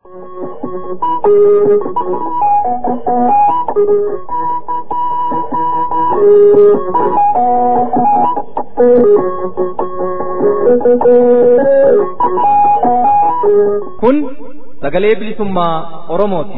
Kun sagalee bilisummaa Oromooti.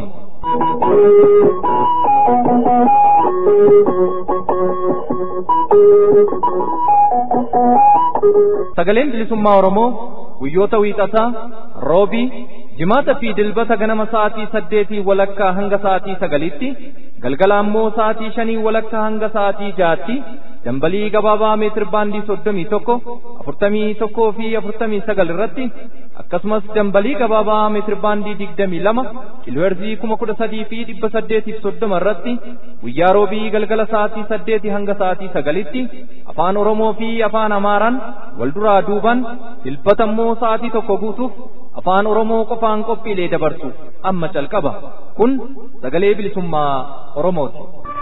Sagaleen bilisummaa Oromoo guyyoota wiixataa, roobii, jimaata fi dilbata ganama sa'aatii saddeetii walakkaa hanga sa'aatii sagalitti, galgala ammoo sa'aatii shanii walakkaa hanga sa'aatii jaatti, dambalii gabaabaa meetir baandii soddomii tokko, afurtamii tokkoo fi afurtamii sagal irratti, akkasumas dambalii gabaabaa meetir baandii digdamii lama, kiilooherzii kuma kudha sadii fi dhibba saddeetiif soddoma irratti, guyyaa roobii galgala sa'aatii saddeetii hanga sa'aatii sagalitti, afaan Oromoo fi afaan Amaaraan wal duraa duuban dilbata immoo sa'aatii tokko guutuuf afaan Oromoo qofaan qophiilee dabarsu amma calqaba. Kun sagalee bilisummaa Oromooti.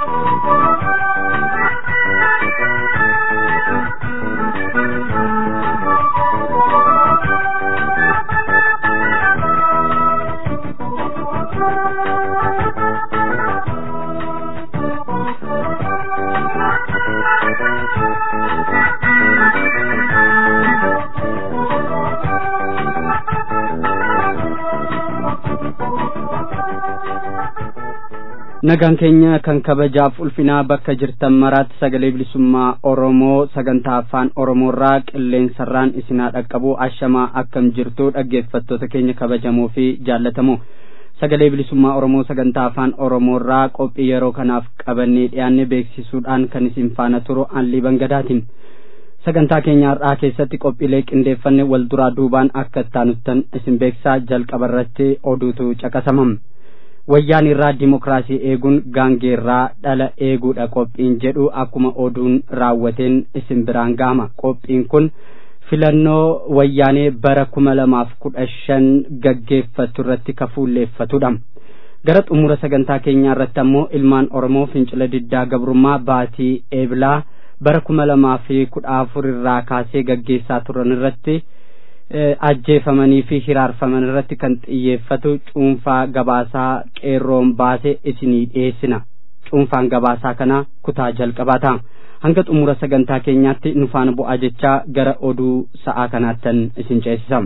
nagaan keenya kan kabajaaf ulfinaa bakka jirtan maraatti sagalee bilisummaa oromoo sagantaa afaan oromoorraa qilleensarraan isinaa dhaqqabu ashamaa akkam jirtu dhaggeeffattoota keenya kabajamoo fi jaallatamoo sagalee bilisummaa oromoo sagantaa afaan oromoorraa qophii yeroo kanaaf qabannee dhiyaanne beeksisuudhaan kan isin faana turu anlii bangadaatiin sagantaa keenya har'aa keessatti qophiilee qindeeffanne wal duraa duubaan akka ittaanuttan isin beeksisaa jalqabarratti oduutu caqasamam. wayyaan irraa dimokiraasii eeguun gaangeerraa dhala eeguudha qophiin jedhu akkuma oduun raawwateen isin biraan gahama qophiin kun filannoo wayyaanee bara kuma lamaaf kudha shan gaggeeffatu irratti kafuulleeffatudha gara xumura sagantaa keenyaa irratti ammoo ilmaan oromoo fincila diddaa gabrummaa baatii eebilaa bara kuma lamaa fi kudha afur irraa kaasee gaggeessaa turan irratti ajjeefamanii fi hiraarfaman irratti kan xiyyeeffatu cuunfaa gabaasaa qeerroon baase isinii dhiyeessina cuunfaan gabaasaa kana kutaa jalqabaa ta'a hanga xumura sagantaa keenyaatti nu faana bu'aa jechaa gara oduu sa'aa kanaattan isin ceesisam.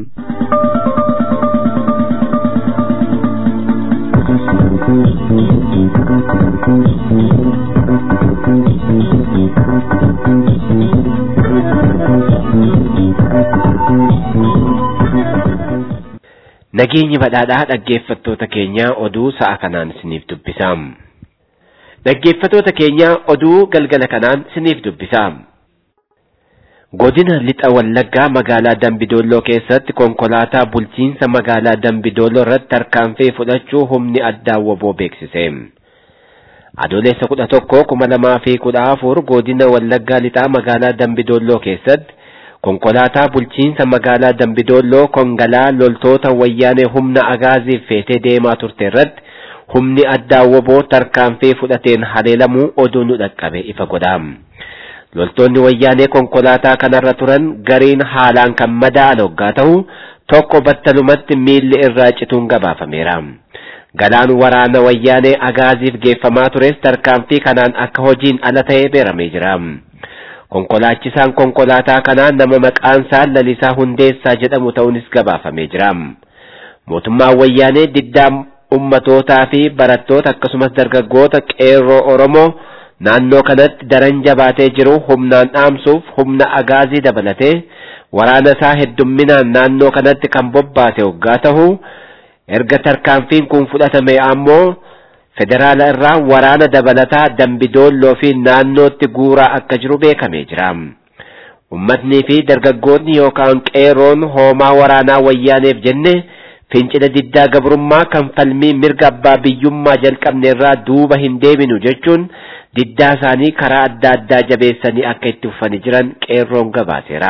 Nageenyi badhaadhaa dhaggeeffattoota keenya oduu sa'a kanaan isiniif dubbisam. Dhaggeeffattoota keenya oduu galgala kanaan isiniif dubbisam. Godina lixa Wallaggaa magaalaa Dambidolloo keessatti konkolaataa bulchiinsa magaalaa Dambidolloo irratti tarkaanfii fudhachuu humni addaa waboo beeksise. Adoolessa kudha tokko kuma lamaa fi kudha afur godina Wallaggaa lixaa magaalaa Dambidolloo keessatti konkolaataa bulchiinsa magaalaa Dambidolloo kongalaa loltoota wayyaanee humna agaaziif feetee deemaa turte irratti humni addaa waboo tarkaanfii fudhateen haleelamuu oduu nu dhaqqabe ifa godha. Loltoonni wayyaanee konkolaataa kanarra turan gariin haalaan kan madaa'an hoggaa ta'u tokko battalumatti miilli irraa cituun gabaafameera. Galaan waraana wayyaanee agaaziif geeffamaa tures tarkaanfii kanaan akka hojiin ala ta'ee beeramee jira. Konkolaachisaan konkolaataa kanaa nama maqaan isaa Lalisaa Hundeessaa jedhamu ta'uunis gabaafamee jira. Mootummaan wayyaanee diddaa ummatootaa fi barattoota akkasumas dargaggoota qeerroo Oromoo naannoo kanatti daran jabaatee jiru humnaan dhaamsuuf humna agaazii dabalatee waraana isaa heddumminaan naannoo kanatti kan bobbaase hoggaa ta'u erga tarkaanfiin kun fudhatame ammoo federaala irraa waraana dabalataa dambidoolloo fi naannootti guuraa akka jiru beekamee jira. Ummatnii fi dargaggoonni yookaan qeerroon hoomaa waraanaa wayyaaneef jenne fincila diddaa gabrummaa kan falmii mirga abbaa biyyummaa jalqabne irraa duuba hin deebinu jechuun diddaa isaanii karaa adda addaa jabeessanii akka itti fufanii jiran qeerroon gabaaseera.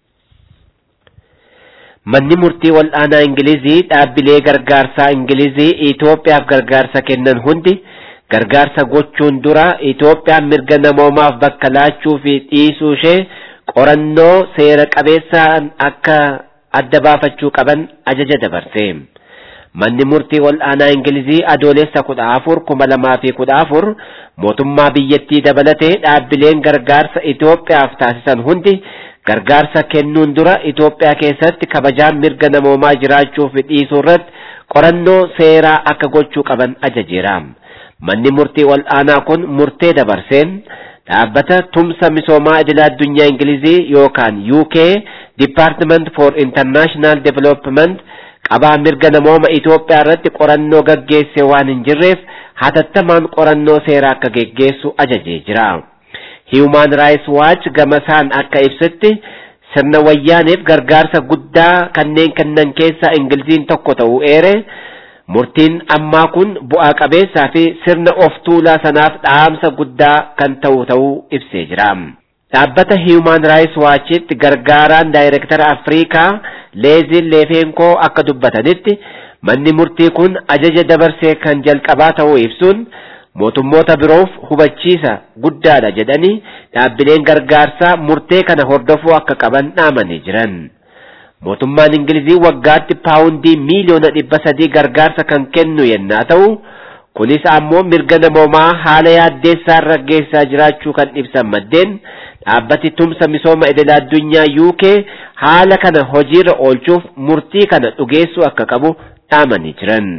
Manni murtii wal'aanaa Ingilizii dhaabbilee gargaarsaa Ingilizii Itoophiyaaf gargaarsa kennan hundi gargaarsa gochuun dura Itoophiyaan mirga namoomaaf bakka laachuu fi dhiisuu ishee qorannoo seera qabeessaan akka adda baafachuu qaban ajaja dabarse. manni murtii ol'aanaa ingilizii adoolessa kudha afur kuma lamaa fi kudha afur mootummaa biyyattii dabalatee dhaabbileen gargaarsa Itoophiyaaf taasisan hundi gargaarsa kennuun dura Itoophiyaa keessatti kabajaan mirga namoomaa jiraachuu fi dhiisuu irratti qorannoo seeraa akka gochuu qaban ajajeera. Manni murtii ol'aanaa kun murtee dabarseen dhaabbata tumsa misoomaa idil addunyaa Ingilizii yookaan UK Department for International Development qabaa mirga namooma Itoophiyaa irratti qorannoo gaggeesse waan hin jirreef hatattamaan qorannoo seeraa akka geggeessu ajajee jira. Human Rights Watch gamasaan akka ibsetti sirna wayyaaneef gargaarsa guddaa kanneen kennan keessaa Ingiliziin tokko ta'uu eere murtiin ammaa kun bu'aa qabeessaa fi sirna of tuulaa sanaaf dhaamsa guddaa kan ta'u ta'uu ibsee jira. Dhaabbata Human Rights Watchitti gargaaraan daayirektara Afrikaa Leezin Leefeenkoo akka dubbatanitti manni murtii kun ajaja dabarsee kan jalqabaa ta'uu ibsuun mootummoota biroof hubachiisa guddaadha jedhanii dhaabbileen gargaarsaa murtee kana hordofuu akka qaban dhaamanii jiran. Mootummaan Ingilizii waggaatti paawundii miiliyoona dhibba sadii gargaarsa kan kennu yennaa ta'u, kunis ammoo mirga namoomaa haala yaaddeessaa irra geessaa jiraachuu kan ibsan maddeen dhaabbati tumsa misooma idil addunyaa UK haala kana hojiirra oolchuuf murtii kana dhugeessuu akka qabu dhaamanii jiran.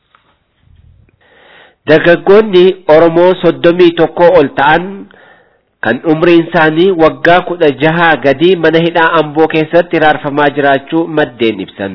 Dargaggoonni Oromoo soddomii tokko ol ta'an kan umriin isaanii waggaa kudha jahaa gadi mana hidhaa Amboo keessatti hiraarfamaa jiraachuu maddeen ibsan.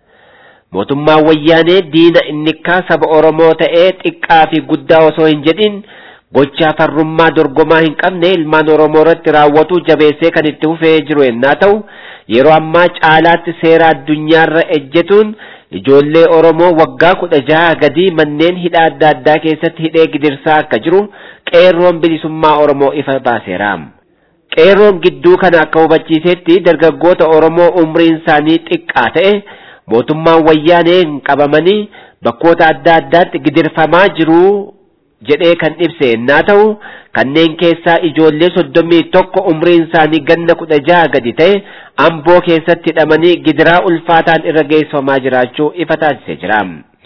Mootummaan wayyaanee diina innikkaa saba Oromoo ta'ee xiqqaa fi guddaa osoo hin jedhin gochaa farrummaa dorgomaa hin qabne ilmaan Oromoo irratti raawwatu jabeessee kan itti fufee jiru yennaa ta'u yeroo ammaa caalaatti seera addunyaarra ejjetuun ijoollee Oromoo waggaa kudha jaha gadi manneen hidhaa adda addaa keessatti hidhee gidirsaa akka jiru qeerroon bilisummaa Oromoo ifa baaseera. Qeerroon gidduu kana akka hubachiisetti dargaggoota Oromoo umriin isaanii xiqqaa ta'e mootummaan wayyaaneen qabamanii bakkoota adda addaatti gidirfamaa jiru jedhee kan ibse yennaa ta'u kanneen keessaa ijoollee soddomii tokko umriin isaanii ganna kudha jaha gadi ta'e amboo keessatti hidhamanii gidiraa ulfaataan irra geessifamaa jiraachuu ifa taasisee jira.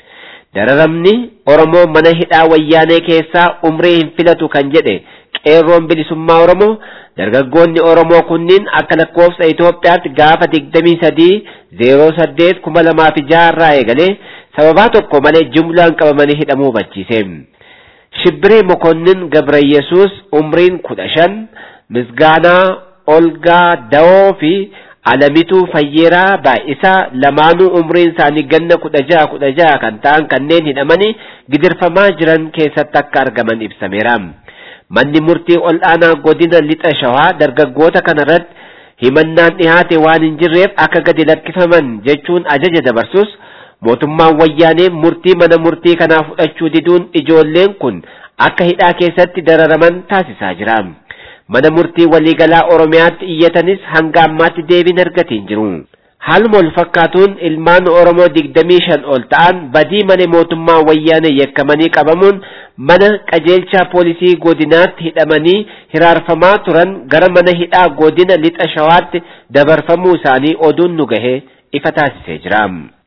Dararamni Oromoo mana hidhaa wayyaanee keessaa umrii hin filatu kan jedhe qeerroon bilisummaa Oromoo dargaggoonni Oromoo kunniin akka lakkoofsa Itoophiyaatti gaafa digdamii sadii zeeroo saddeet kuma lamaa fi jaha irraa eegalee sababaa tokko malee jumlaan qabamanii hidhamuu hubachiise. Shibbiree Mokonnin Gabrayyesuus umriin kudha shan, Misgaanaa Olgaa Dawoo fi Alamituu Fayyeeraa baay'isaa lamaanuu umriin isaanii ganna kudha jaha kudha jaha kan ta'an kanneen hidhamanii gidirfamaa jiran keessatti akka argaman ibsameera. Manni murtii ol aanaa godina lixa shawaa dargaggoota kanarratti himannaan dhihaate waan hin jirreef akka gadi lakkifaman jechuun ajaja dabarsus mootummaan wayyaanee murtii mana murtii kanaa fudhachuu diduun ijoolleen kun akka hidhaa keessatti dararaman taasisaa jira. Mana murtii waliigalaa Oromiyaatti iyyatanis hanga ammaatti deebiin argatiin jiru. Haaluma wal fakkaatuun ilmaan Oromoo digdamii shan ol ta'an badii mana mootummaa wayyaanee yakkamanii qabamuun mana qajeelchaa poolisii godinaatti hidhamanii hiraarfamaa turan gara mana hidhaa godina lixa shawaatti dabarfamuu isaanii oduun nu gahee ifa taasisee jira.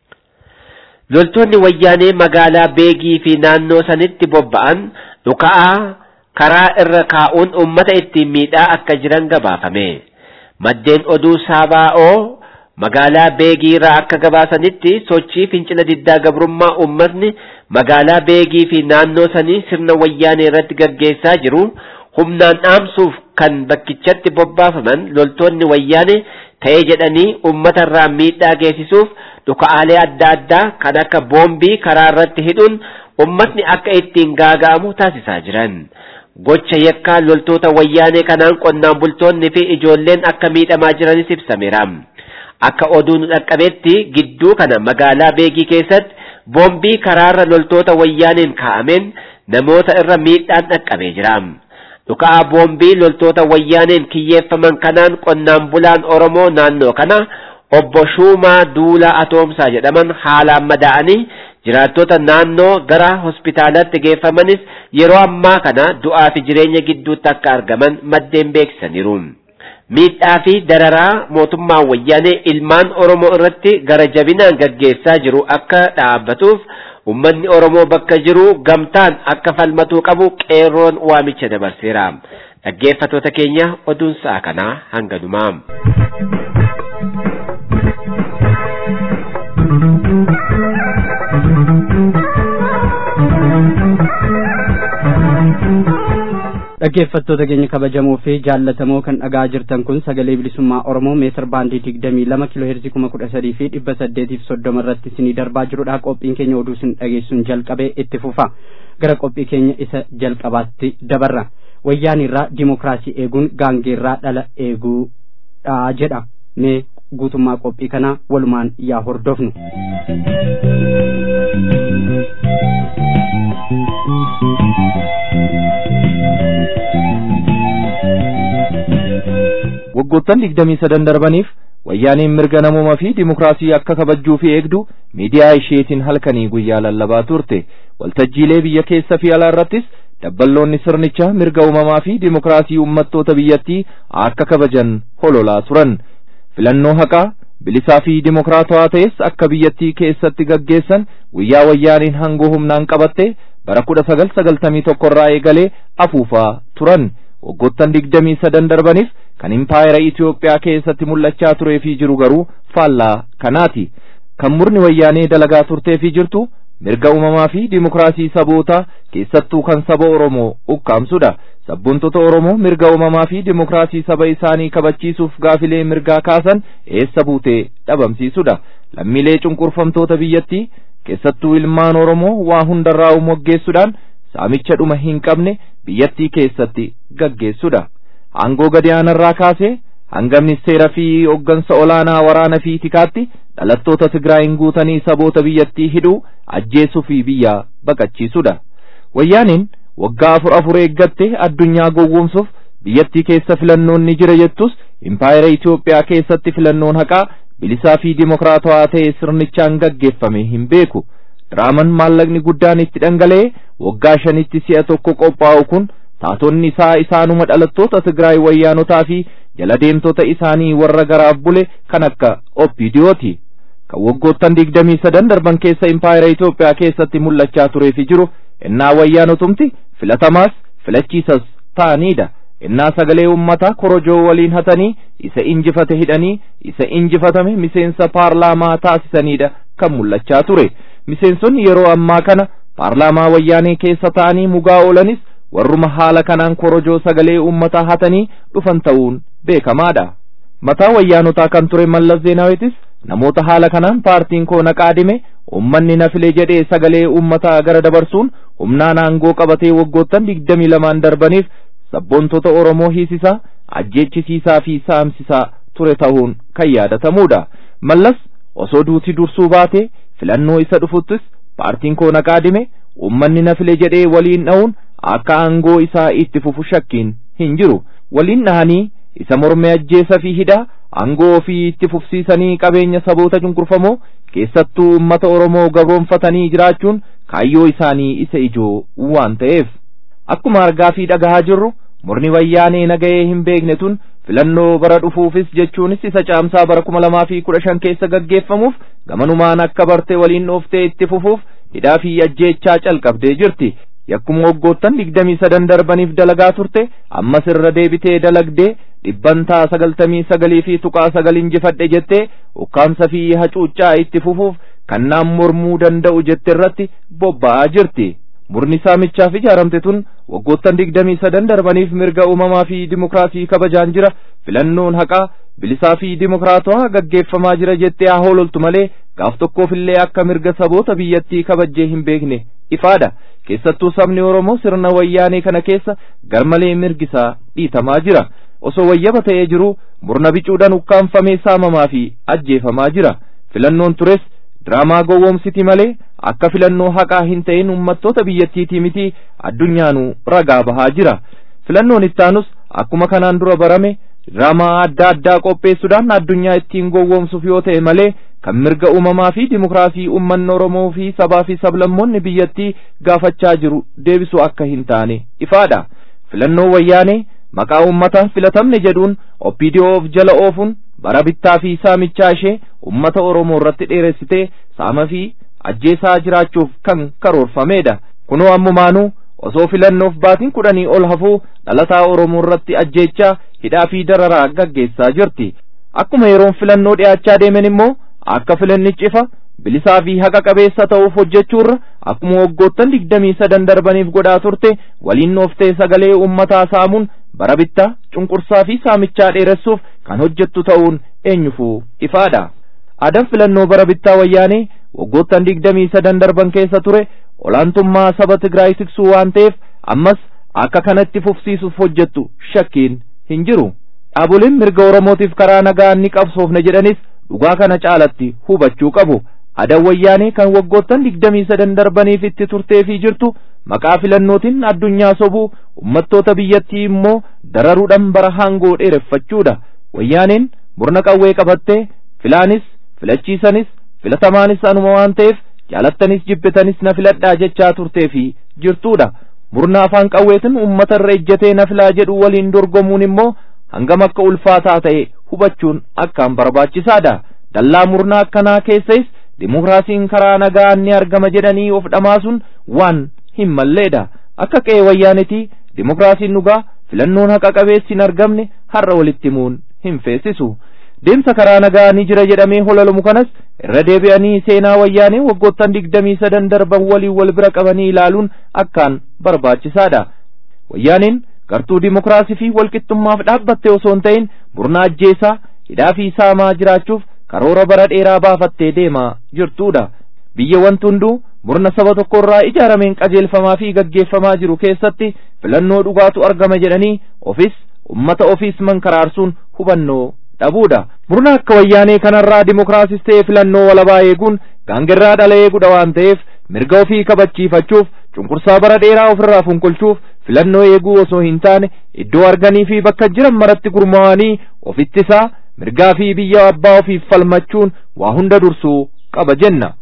Loltoonni wayyaanee magaalaa Beegii fi naannoo sanitti bobba'an dhuka'aa karaa irra kaa'uun uummata ittiin miidhaa akka jiran gabaafame. Maddeen oduu Saabaa'oo magaalaa Beegii irraa akka gabaasanitti sochii fincila diddaa gabrummaa uummatni magaalaa Beegii fi naannoo sanii sirna wayyaanee irratti gaggeessaa jiru humnaan dhaamsuuf kan bakkichatti bobbaafaman loltoonni wayyaanee ta'ee jedhanii uummata irraa miidhaa geessisuuf dhuka'aalee adda addaa kan akka boombii karaa irratti hidhuun ummatni akka ittiin gaaga'amu taasisaa jiran. Gocha yakkaa loltoota wayyaanee kanaan qonnaan bultoonni fi ijoolleen akka miidhamaa jiranis ibsameera. Akka oduun dhaqqabetti gidduu kana magaalaa Beegii keessatti boombii karaarra loltoota wayyaaneen kaa'ameen namoota irra miidhaan dhaqqabee jira. Dhuka'aa boombii loltoota wayyaaneen kiyyeeffaman kanaan qonnaan bulaan Oromoo naannoo kana obbo Shuumaa Duulaa Atoomsaa jedhaman haalaan madaa'anii jiraattota naannoo gara hospitaalatti geeffamanis yeroo ammaa kana du'aa fi jireenya gidduutti akka argaman maddeen beeksisaniiru. miidhaa fi dararaa mootummaa wayyaanee ilmaan Oromoo irratti gara jabinaan gaggeessaa jiru akka dhaabbatuuf ummanni Oromoo bakka jiru gamtaan akka falmatuu qabu qeerroon waamicha dabarseera. Dhaggeeffattoota keenya oduun sa'a kanaa hanganumaa. dhaggeeffattoota keenya kabajamoo fi jaallatamoo kan dhagaa jirtan kun sagalee bilisummaa oromoo meetir baandii digdamii lama kiiloo heerzii kuma kudha sadii fi dhibba saddeetiif soddoma irratti isinii darbaa jirudha qophiin keenya oduu isin dhageessuun jalqabee itti fufa gara qophii keenya isa jalqabaatti dabarra wayyaanirraa dimokiraasii eeguun gaangeerraa dhala eeguudha jedha mee guutummaa qophii kanaa walumaan yaa hordofnu. waggoottan digdamii sadan darbaniif wayyaaniin mirga namoomaa fi dimokiraasii akka kabajjuu fi eegdu miidiyaa isheetiin halkanii guyyaa lallabaa turte waltajjiilee biyya keessa fi alaa irrattis dabballoonni sirnichaa mirga uumamaa fi dimokiraasii uummattoota biyyattii akka kabajan hololaa turan filannoo haqaa bilisaa fi dimokiraatawaa ta'es akka biyyattii keessatti gaggeessan guyyaa wayyaaniin hangoo humnaan qabatte bara kudha sagal sagaltamii tokko irraa eegalee afuufaa turan waggoottan digdamii sadan darbaniif kan impaayera Itoophiyaa keessatti mul'achaa turee fi jiru garuu faallaa kanaati kan murni wayyaanee dalagaa turtee fi jirtu mirga uumamaa fi dimokiraasii sabootaa keessattuu kan saba Oromoo ukkaamsudha sabboontota Oromoo mirga uumamaa fi dimokiraasii saba isaanii kabachiisuuf gaafilee mirgaa kaasan eessa buutee dhabamsiisudha lammiilee cunqurfamtoota biyyattii keessattuu ilmaan Oromoo waa hundarraa moggeessuudhaan saamicha dhuma hin qabne biyyattii keessatti gaggeessudha. Aangoo gadi aanarraa kaasee hanga ministeera fi hoggansa olaanaa waraana fi tikaatti dhalattoota Tigraayin guutanii saboota biyyattii hidhuu ajjeesuu fi biyya baqachiisudha. Wayyaaniin waggaa afur afur eeggatte addunyaa gowwoomsuuf biyyattii keessa filannoon ni jira jettus impaayera Itoophiyaa keessatti filannoon haqaa bilisaa fi dimokiraatawaa ta'e sirnichaan gaggeeffame hin beeku. Diraaman maallaqni guddaan itti dhangala'e waggaa shanitti si'a tokko qophaa'u kun taatonni isaa isaanuma dhalattoota Tigraay wayyaanotaa fi jala deemtota isaanii warra garaaf bule kan akka Oppidiyooti. Kan waggoottan digdamii sadan darban keessa impaayera Itoophiyaa keessatti mul'achaa turee fi jiru innaa wayyaanotumti filatamaas filachiisas ta'anidha. innaa sagalee ummataa korojoo waliin hatanii isa injifate hidhanii isa injifatame miseensa paarlaamaa taasisanidha kan mul'achaa ture. miseensonni yeroo ammaa kana paarlaamaa wayyaanee keessa ta'anii mugaa oolanis warruma haala kanaan korojoo sagalee uummataa hatanii dhufan ta'uun beekamaadha. Mataa wayyaanotaa kan ture Mallas Zeenaawitis namoota haala kanaan paartiin koo naqaadime uummanni na file jedhee sagalee uummataa gara dabarsuun humnaan aangoo qabatee waggoottan digdamii lamaan darbaniif sabboontota Oromoo hiisisaa ajjeechisiisaa fi saamsisaa ture ta'uun kan yaadatamudha. Mallas osoo duuti dursuu baatee filannoo isa dhufuttis paartiin koo naqaadime uummanni na file jedhee waliin dha'uun akka aangoo isaa itti fufu shakkiin hin jiru waliin dhahanii isa morme ajjeesa fi hidhaa aangoo ofii itti fufsiisanii qabeenya saboota cunqurfamoo keessattuu uummata Oromoo gabroonfatanii jiraachuun kaayyoo isaanii isa ijoo waan ta'eef akkuma argaa fi dhagahaa jirru murni wayyaanee nagahee hin beekne tun filannoo bara dhufuufis jechuunis isa caamsaa bara kuma lamaa fi kudha shan keessa gaggeeffamuuf gamanumaan akka barte waliin dhooftee itti fufuuf hidhaa fi ajjeechaa calqabdee jirti yakkuma waggoottan digdamii sadan darbaniif dalagaa turte ammas irra deebitee dalagdee dhibbantaa sagaltamii sagalii fi tuqaa sagal injifadhe jettee ukkaamsa fi hacuuccaa itti fufuuf kannaan mormuu danda'u jette irratti bobba'aa jirti. murni saamichaaf ijaaramte tun waggoottan digdamii sadan darbaniif mirga uumamaa fi dimokiraasii kabajaan jira filannoon haqaa bilisaa fi dimokiraatawaa gaggeeffamaa jira jettee haa hoololtu malee gaaf tokkoofillee akka mirga saboota biyyattii kabajjee hin beekne ifaadha keessattuu sabni oromoo sirna wayyaanee kana keessa garmalee mirgisaa dhiitamaa jira osoo wayyaba ta'ee jiru murna bicuudhaan ukkaanfamee saamamaa fi ajjeefamaa jira filannoon tures diraamaa gowwoomsiti malee akka filannoo haqaa hin ta'in uummattoota biyyattiitii miti addunyaanuu ragaa bahaa jira filannoon ittaanus akkuma kanaan dura barame diraamaa adda addaa qopheessuudhaan addunyaa ittiin gowwoomsuuf yoo ta'e malee kan mirga uumamaa fi dimokiraasii uummanni oromoo fi sabaa fi sablammoonni biyyattii gaafachaa jiru deebisuu akka hin taane ifaadha filannoo wayyaanee maqaa ummata filatamne jedhuun oppidiyoof jala oofuun bara bittaa fi saamichaa ishee ummata oromoo irratti dheeressitee saama fi ajjeesaa jiraachuuf kan karoorfamedha kunoo ammumaanuu osoo filannoof baatiin kudhanii ol hafuu dhalataa oromoo irratti ajjeechaa hidhaa fi dararaa gaggeessaa jirti akkuma yeroon filannoo dhi'aachaa deemen immoo akka filannichi ifa bilisaa fi haqa qabeessa ta'uuf hojjechuurra akkuma waggoottan digdamii sadan darbaniif godhaa turte waliin nooftee sagalee ummataa saamuun bara bittaa cunqursaa fi saamichaa dheeressuuf kan hojjettu ta'uun eenyufuu ifaadha aadaan filannoo bara bittaa wayyaanee waggoottan digdamii sadan darban keessa ture olaantummaa saba Tigraay tiksuu waan ta'eef ammas akka kanatti fufsiisuuf hojjettu shakkiin hin jiru dhaaboleen mirga oromootiif karaa nagaa ni qabsoofne jedhanis dhugaa kana caalatti hubachuu qabu aadaan wayyaanee kan waggoottan digdamii sadan darbaniif itti turteefii jirtu maqaa filannootiin addunyaa sobuu ummattoota biyyattii immoo dararuudhaan bara haangoo dheereffachuudha wayyaaneen murna qawwee qabattee filaanis filachiisanis filatamaanis anuma waan ta'eef jaalattanis jibbitanis na filadhaa jechaa turteefi jirtuudha murna afaan qawweetiin ummata irra ejjatee na filaa jedhu waliin dorgomuun immoo hangam akka ulfaataa ta'e hubachuun akkaan barbaachisaadha dallaa murnaa akkanaa keessais dimokiraasiin karaa nagaa ni argama jedhanii of dhamaasuun waan hin malleedha akka qe'ee wayyaanitii dimokiraasiin dhugaa filannoon haqa qabeessi hin argamne har'a walitti himuun hin feesisu deemsa karaa nagaa ni jira jedhamee hololamu kanas irra deebi'anii seenaa wayyaanee waggoottan digdamii sadan darban waliin wal bira qabanii ilaaluun akkaan barbaachisaadha wayyaaneen gartuu dimokiraasii fi walqixxummaaf dhaabbatte osoo hin ta'in murna ajjeesaa hidhaa fi saamaa jiraachuuf karoora bara dheeraa baafattee deemaa jirtuudha biyya wanti hunduu murna saba tokkorraa ijaarameen qajeelfamaa fi gaggeeffamaa jiru keessatti filannoo dhugaatu argama jedhanii ofis ummata ofiis mankaraarsuun hubannoo dhabuudha murna akka wayyaanee kanarraa dimokiraasis ta'e filannoo walabaa eeguun gaangirraa dhala eeguudha waan ta'eef mirga ofii kabachiifachuuf cunqursaa bara dheeraa ofirraa funqolchuuf filannoo eeguu osoo hin taane iddoo arganii fi bakka jiran maratti gurmaa'anii ofittisaa mirgaa fi biyya abbaa ofiif falmachuun waa hunda dursuu qaba jenna.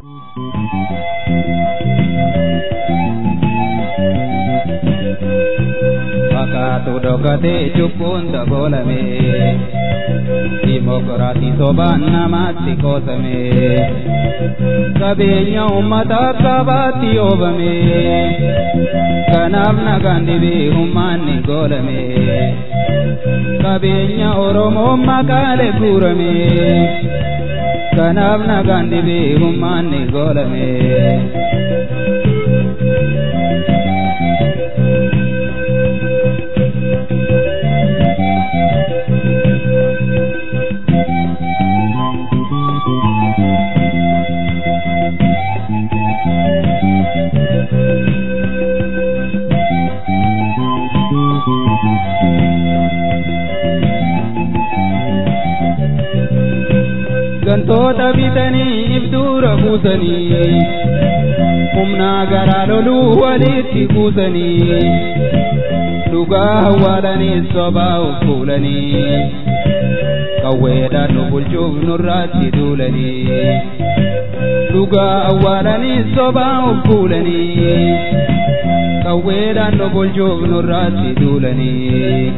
Fakkaatu dhokatee cubbuun dabolame dimokiraatii sobaan namaatti qoosame qabeenya uummata qabaatti oobame kanaaf nagaan dhibee humnaanni goolame qabeenya oromoo maqaalee guurame kanaaf nagaan dhibee humnaanni goolame. gantoota bitanii ibduura buusanii humnaa garaa loluu walitti buusanii dhugaa awwaalanii sobaa of fuulanii qawweedhaan nu bulchuuf nurraatti duulanii dhugaa awwaalanii sobaa of fuulanii qawweedhaan nu bulchuuf nurraatti duulanii.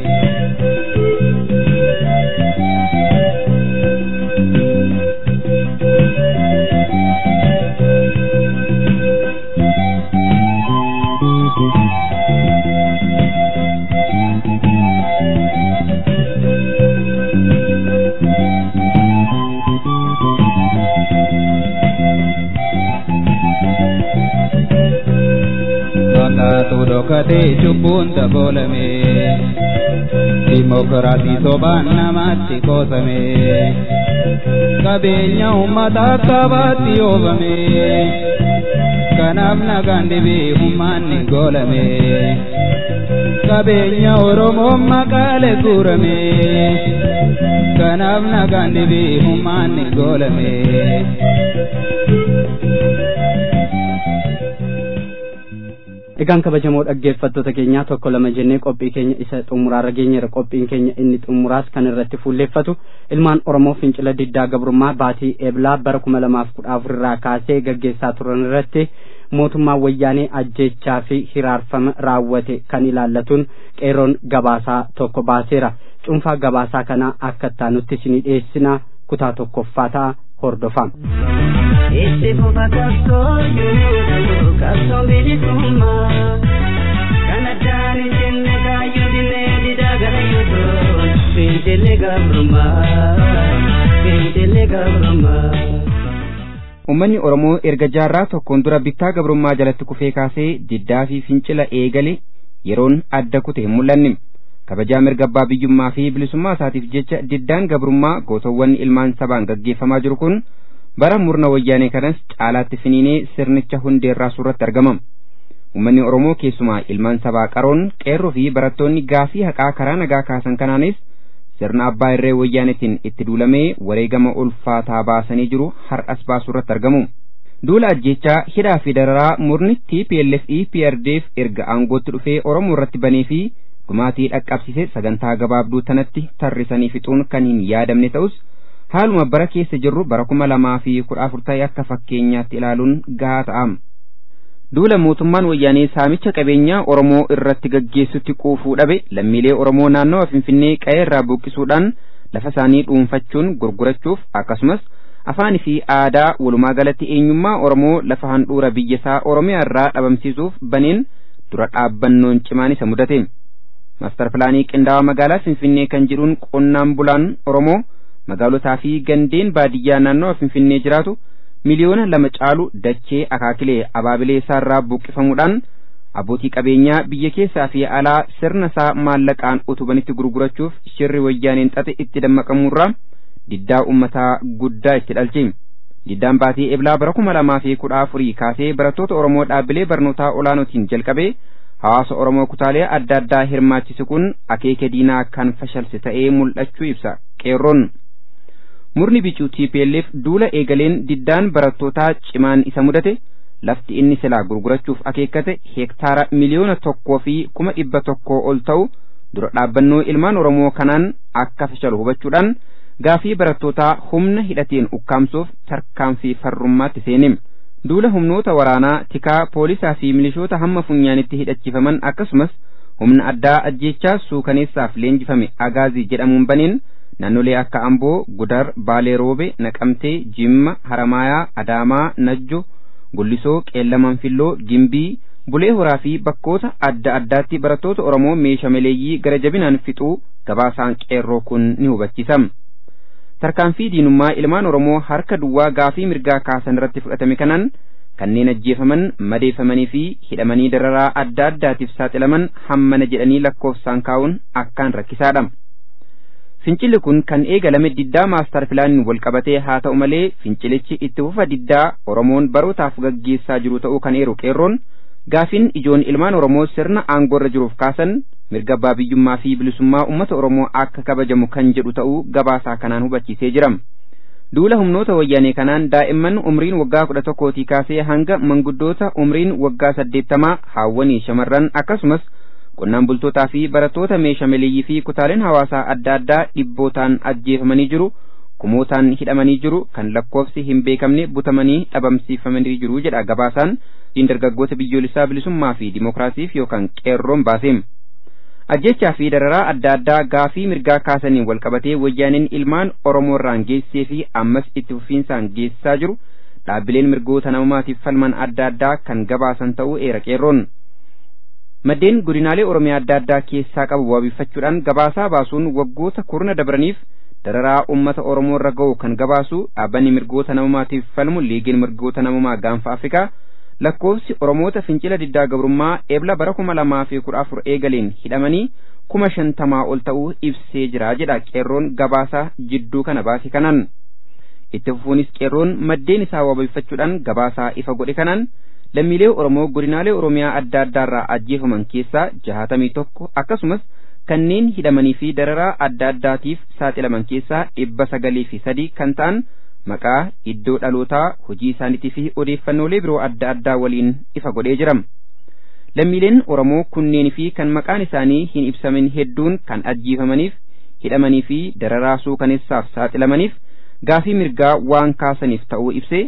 Fakkaatu dhokatee cubbuun dabolame dimokiraatii sobaan namaatti qoosame qabeenya uummata qabaatti oobame kanaaf nagaan dhibee humnaanni goolame qabeenya oromoo maqaalee guurame kanaaf nagaan dhibee humnaanni goolame. Egaan kabajamoo dhaggeeffattoota keenyaa tokko lama jennee qophii keenya isa xumuraarra geenyeera qophiin keenya inni xumuraas kan irratti fuulleeffatu ilmaan Oromoo fincila diddaa gabrummaa baatii eeblaa bara kuma lamaaf kudha afur irraa kaasee gaggeessaa turan irratti mootummaa wayyaanee ajjechaa fi hiraarfama raawwate kan ilaallatuun qeerroon gabaasaa tokko baaseera cuunfaa gabaasaa kanaa akka ittaanutti isinii dhiyeessina kutaa tokkoffaa ta'a hordofaa. Itti fufa qabsoo jiru qabsoo bilisummaa kan addaan hin jenne kaayyoo dinnee didaa garayyuutu fincilli gabrummaa fincilli gabrummaa. Uummanni Oromoo erga jaarraa tokkoon dura bittaa gabrummaa jalatti kufee kaasee diddaa fi fincila eegale yeroon adda kute hin mul'anne. Kabajaa mirga abbaa biyyummaa fi bilisummaa isaatiif jecha diddaan gabrummaa gootowwan ilmaan sabaan gaggeeffamaa jiru kun bara murna wayyaanee kanas caalaatti finiinee sirnicha hundeerraa suuratti argama. Uummanni Oromoo keessumaa ilmaan sabaa qaroon qeerroo fi barattoonni gaafii haqaa karaa nagaa kaasan kanaanis sirna abbaa irree wayyaanetiin itti duulamee wareegama ulfaataa baasanii jiru har'as baasuurratti argamu. Duula ajjechaa hidhaa fi dararaa murni TPLF EPRDF erga aangootti dhufee Oromoo irratti banee fi dhumaatii dhaqqabsiise sagantaa gabaabduu tanatti tarrisanii fixuun kan hin yaadamne ta'us haaluma bara keessa jirru bara kuma lamaa fi kudha afur ta'e akka fakkeenyaatti ilaaluun gahaa ta'am. Duula mootummaan wayyaanee saamicha qabeenyaa Oromoo irratti gaggeessutti quufuu dhabe lammiilee Oromoo naannawa Finfinnee qe'ee irraa buqqisuudhaan lafa isaanii dhuunfachuun gurgurachuuf akkasumas afaanii fi aadaa walumaa galatti eenyummaa Oromoo lafa handhuura biyyasaa Oromiyaa irraa dhabamsiisuuf baneen dura dhaabbannoon cimaan isa mudate. Maastar pilaanii qindaa'aa magaalaa Finfinnee kan jedhuun qonnaan bulaan Oromoo magaalotaa fi gandeen baadiyyaa naannawa Finfinnee jiraatu miliyoona lama caalu dachee akaakilee abaabilee isaarraa buqqifamuudhaan abbootii qabeenyaa biyya keessaa fi alaa sirna isaa maallaqaan utubanitti gurgurachuuf shirri wayyaaneen xaxe itti dammaqamuurraa diddaa ummataa guddaa itti dhalche. Diddaan baatii eblaa bara kuma lamaa fi kudha afurii kaasee barattoota Oromoo dhaabbilee barnootaa olaanootiin jalqabee hawaasa Oromoo kutaalee adda addaa hirmaachise kun akeeka diinaa kan fashalse ta'ee mul'achuu ibsa qeerroon. Murni bicuu TPLF duula eegaleen diddaan barattootaa cimaan isa mudate lafti inni silaa gurgurachuuf akeekkate heektaara miliyoona tokkoo fi kuma dhibba tokkoo ol ta'u dura dhaabbannoo ilmaan Oromoo kanaan akka fashalu hubachuudhaan gaafii barattootaa humna hidhateen ukkaamsuuf tarkaanfii farrummaatti seenim. Duula humnoota waraanaa tikaa poolisaa fi milishoota hamma funyaanitti hidhachiifaman akkasumas humna addaa ajjeechaa suukaneessaaf leenjifame agaazii jedhamuun baneen naannolee akka Amboo, Gudar, Baalee Roobe, Naqamtee, Jimma, Haramaayaa, Adaamaa, Najjo, Gullisoo, Qeellaman Filloo, Gimbii, Bulee Horaa fi bakkoota adda addaatti barattoota Oromoo meeshaa maleeyyii gara jabinaan fixuu gabaasaan qeerroo kun ni hubachiisa. Tarkaanfii diinummaa ilmaan Oromoo harka duwwaa gaafii mirgaa kaasan irratti fudhatame kanaan kanneen ajjeefaman, madeeffamanii fi hidhamanii dararaa adda addaatiif saaxilaman hammana jedhanii lakkoofsaan kaa'uun akkaan rakkisaadha. Fincilli kun kan eegalame diddaa maastar pilaaniin wal qabatee haa ta'u malee fincilichi itti fufa diddaa Oromoon barootaaf gaggeessaa jiru ta'uu kan eeru qeerroon gaafiin ijoon ilmaan Oromoo sirna aangoorra jiruuf kaasan mirga abbaa biyyummaa fi bilisummaa uummata Oromoo akka kabajamu kan jedhu ta'uu gabaasaa kanaan hubachiisee jira. Duula humnoota wayyaanee kanaan daa'imman umriin waggaa kudha tokkootii kaasee hanga manguddoota umriin waggaa saddeettamaa haawwanii shamarran akkasumas qonnaan bultootaa fi barattoota meeshaa maleeyyii fi kutaaleen hawaasaa adda addaa dhibbootaan ajjeefamanii jiru kumootaan hidhamanii jiru kan lakkoofsi hin beekamne butamanii dhabamsiifamanii jiru jedha gabaasaan dargaggoota biyyoolessaa bilisummaa fi dimookiraasiif yookaan qeerroon baaseem. Ajjechaa fi dararaa adda addaa gaafii mirgaa kaasaniin wal qabatee wayyaaneen ilmaan Oromoorraan geessee fi ammas itti fufiinsaan geessisaa jiru dhaabbileen mirgoota namummaatiif falman adda addaa kan gabaasan ta'uu eera qeerroon. Maddeen godinaalee Oromiyaa adda addaa keessaa qabu waabeffachuudhaan gabaasaa baasuun waggoota kurna dabraniif dararaa uummata Oromoo irra ga'u kan gabaasu dhaabbanni mirgoota namummaatiif falmu liigiin mirgoota namummaa gaanfa Afrikaa lakkoofsi Oromoota fincila diddaa gabrummaa eebla bara kuma lamaa fi kudha afur eegaleen hidhamanii kuma shantamaa ol ta'uu ibsee jira jedha qeerroon gabaasaa jidduu kana baase kanaan. Itti fufuunis qeerroon maddeen isaa waabeffachuudhaan gabaasaa ifa godhe kanaan lammiilee Oromoo godinaalee Oromiyaa adda addaarraa ajjeefaman keessaa jahatamii tokko akkasumas kanneen hidhamanii fi dararaa adda addaatiif saaxilaman keessaa dhibba sagalii fi sadii kan ta'an maqaa iddoo dhalootaa hojii isaaniitii fi odeeffannoolee biroo adda addaa waliin ifa godhee jira. Lammiileen Oromoo kunneen fi kan maqaan isaanii hin ibsamin hedduun kan ajjeefamaniif hidhamanii fi dararaa suukaneessaaf saaxilamaniif gaafii mirgaa waan kaasaniif ta'uu ibsee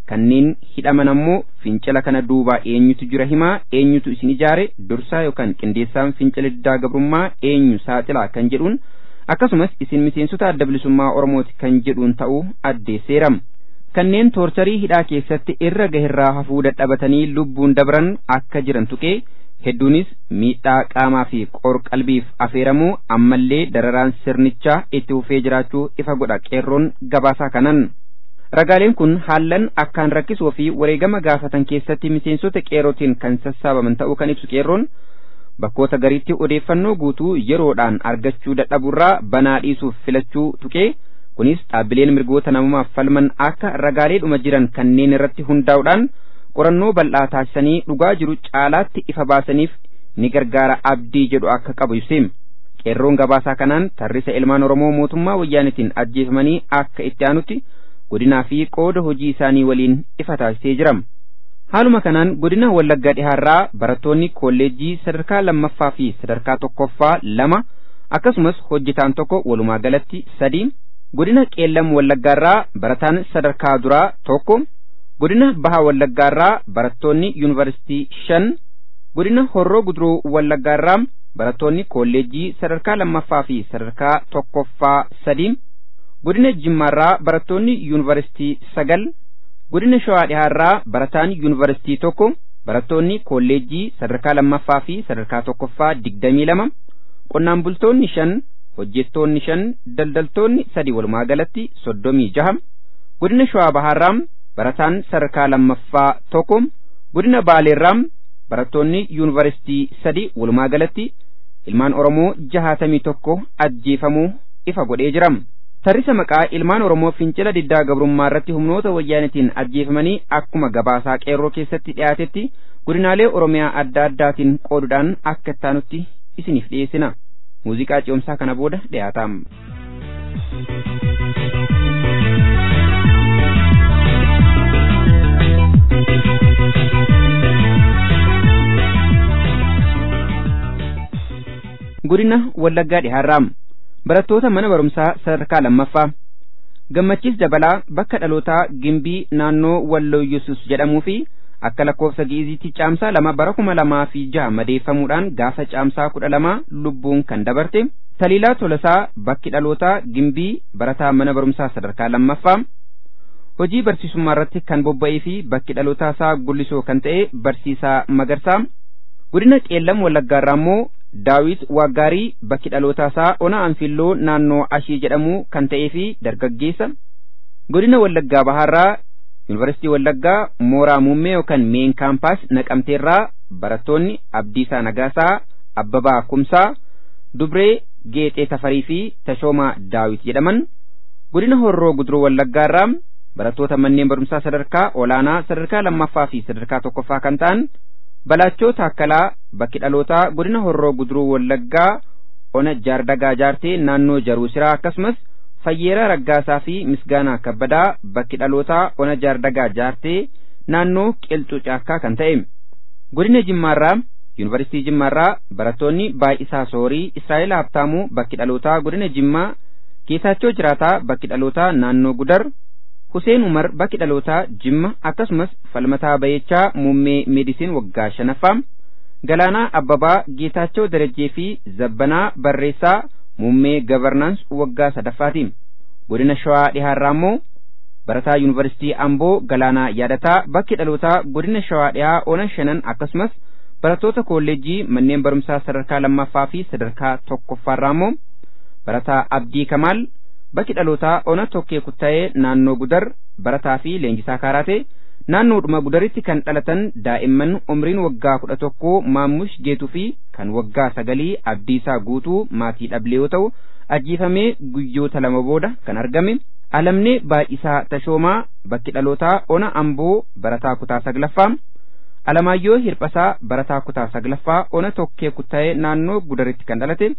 kanneen hidhaman ammoo fincila kana duubaa eenyutu jira himaa eenyutu isin ijaare dursaa yookaan qindeessaan fincila diddaa gabrummaa eenyu saaxilaa kan jedhuun akkasumas isin miseensota adda bilisummaa oromooti kan jedhuun ta'uu addeesseera kanneen toorcharii hidhaa keessatti irra gaherraa hafuu dadhabatanii lubbuun dabran akka jiran tuqee hedduunis miidhaa qaamaa fi qorqalbiif afeeramuu ammallee dararaan sirnichaa itti fufee jiraachuu ifa godha qeerroon gabaasaa kanan. Ragaaleen kun haallan akkaan rakkisoo fi wareegama gaafatan keessatti miseensota qeerrootiin kan sassaabaman ta'uu kan ibsu qeerroon bakkoota gariitti odeeffannoo guutuu yeroodhaan argachuu dadhaburraa banaa dhiisuuf filachuu tuqee kunis dhaabbileen mirgoota namummaaf falman akka ragaaleedhuma jiran kanneen irratti hundaa'uudhaan qorannoo bal'aa taasisanii dhugaa jiru caalaatti ifa baasaniif ni gargaara abdii jedhu akka qabu ibseem qeerroon gabaasaa kanaan tarrisa ilmaan oromoo mootummaa wayyaanitiin ajjeefamanii akka itti aanutti godinaa fi qooda hojii isaanii waliin ifa taasisee jira haaluma kanaan godina wallaggaa dhihaarraa barattoonni kolleejjii sadarkaa lammaffaa fi sadarkaa tokkoffaa lama akkasumas hojjetaan tokko walumaa galatti sadii godina qeellam wallaggaarraa barataan sadarkaa duraa tokko godina baha wallaggaarraa barattoonni yuunivarsiitii shan godina horroo guduruu wallaggaarraa barattoonni kolleejjii sadarkaa lammaffaa fi sadarkaa tokkoffaa sadii godina jimmaarraa barattoonni yuunivarsiitii sagal godina shawaa dhihaarraa barataan yuunivarsiitii tokko barattoonni kolleejjii sadarkaa lammaffaa fi sadarkaa tokkoffaa digdamii lama qonnaan bultoonni shan hojjettoonni shan daldaltoonni sadi walumaa galatti soddomii jaha godina shawaa bahaarraa barataan sadarkaa lammaffaa tokko godina baaleerraa barattoonni yuunivarsiitii sadi walumaa galatti ilmaan oromoo jahaatamii tokko ajjeefamuu ifa godhee jira tarrisa maqaa ilmaan oromoo fincila diddaa gabrummaa irratti humnoota wayyaanitiin ajjeefamanii akkuma gabaasaa qeerroo keessatti dhiyaatetti godinaalee oromiyaa adda addaatiin qooduudhaan akka ittaanutti isiniif dhiyeessina muuziqaa ce'umsaa kana booda dhiyaataam. godina wallaggaa dhihaarraa barattoota mana barumsaa sadarkaa lammaffaa gammachiis dabalaa bakka dhalootaa gimbii naannoo walloo yesus jedhamuu fi akka lakkoofsa gi'iziitti caamsaa lama bara kuma lamaa fi jaha madeeffamuudhaan gaafa caamsaa kudha lama lubbuun kan dabarte taliilaa tolasaa bakki dhalootaa gimbii barataa mana barumsaa sadarkaa lammaffaa hojii barsiisummaa irratti kan bobba'ee fi bakki dhalootaa isaa gullisoo kan ta'e barsiisaa magarsaa godina qeellam wallaggaarraa immoo daawit waggaarii bakki dhalootaa isaa ona anfilloo naannoo ashii jedhamu kan ta'ee fi dargaggeessa godina wallaggaa bahaarraa yuunivarsiitii wallaggaa mooraa muummee yookaan meen kaampaas naqamteerraa barattoonni abdiisaa nagaasaa abbabaa kumsaa dubree geexee tafarii fi tashoomaa daawit jedhaman godina horroo guduruu wallaggaarraa barattoota manneen barumsaa sadarkaa olaanaa sadarkaa lammaffaa fi sadarkaa tokkoffaa kan ta'an balaachoo taakkalaa bakki dhalootaa godina horroo guduruu wallaggaa ona jaardagaa jaartee naannoo jaruusiraa akkasumas fayyeeraa raggaasaa fi misgaanaa kabbadaa bakki dhalootaa ona jaardagaa jaartee naannoo qilxuu caakkaa kan ta'e godina jimmaarraa yuunivarsiitii jimmaarraa barattoonni baay'isaa soorii israa'el habtaamuu bakki dhalootaa godina jimmaa geetaachoo jiraataa bakki dhalootaa naannoo gudar Huseen Umar bakki dhalootaa Jimma akkasumas falmataa bayechaa muummee meedisiin waggaa shanaffaa Galaanaa Abbabaa Geetaachoo Darajjee fi Zabbanaa Barreessaa muummee gavarnaans waggaa sadaffaati. Godina Shawaa dhihaarraa immoo barataa yuunivarsiitii Amboo Galaanaa yaadataa bakki dhalootaa godina Shawaa dhihaa ona shanan akkasumas barattoota kolleejjii manneen barumsaa sadarkaa lammaffaa fi sadarkaa tokkoffaarraa immoo barataa Abdii Kamaal bakki dhalootaa ona tokkee kuttaa'ee naannoo gudar barataa fi leenjisaa kaaraate naannoodhuma gudaritti kan dhalatan daa'imman umriin waggaa kudha tokkoo maammush geetuu fi kan waggaa sagalii abdiisaa guutuu maatii dhablee yoo ta'u ajjiifamee guyyoota lama booda kan argame alamnee baay'isaa tashoomaa bakki dhalootaa ona amboo barataa kutaa saglaffaa alamaayyoo hirphasaa barataa kutaa saglaffaa ona tokkee kuttaa'ee naannoo gudaritti kan dhalate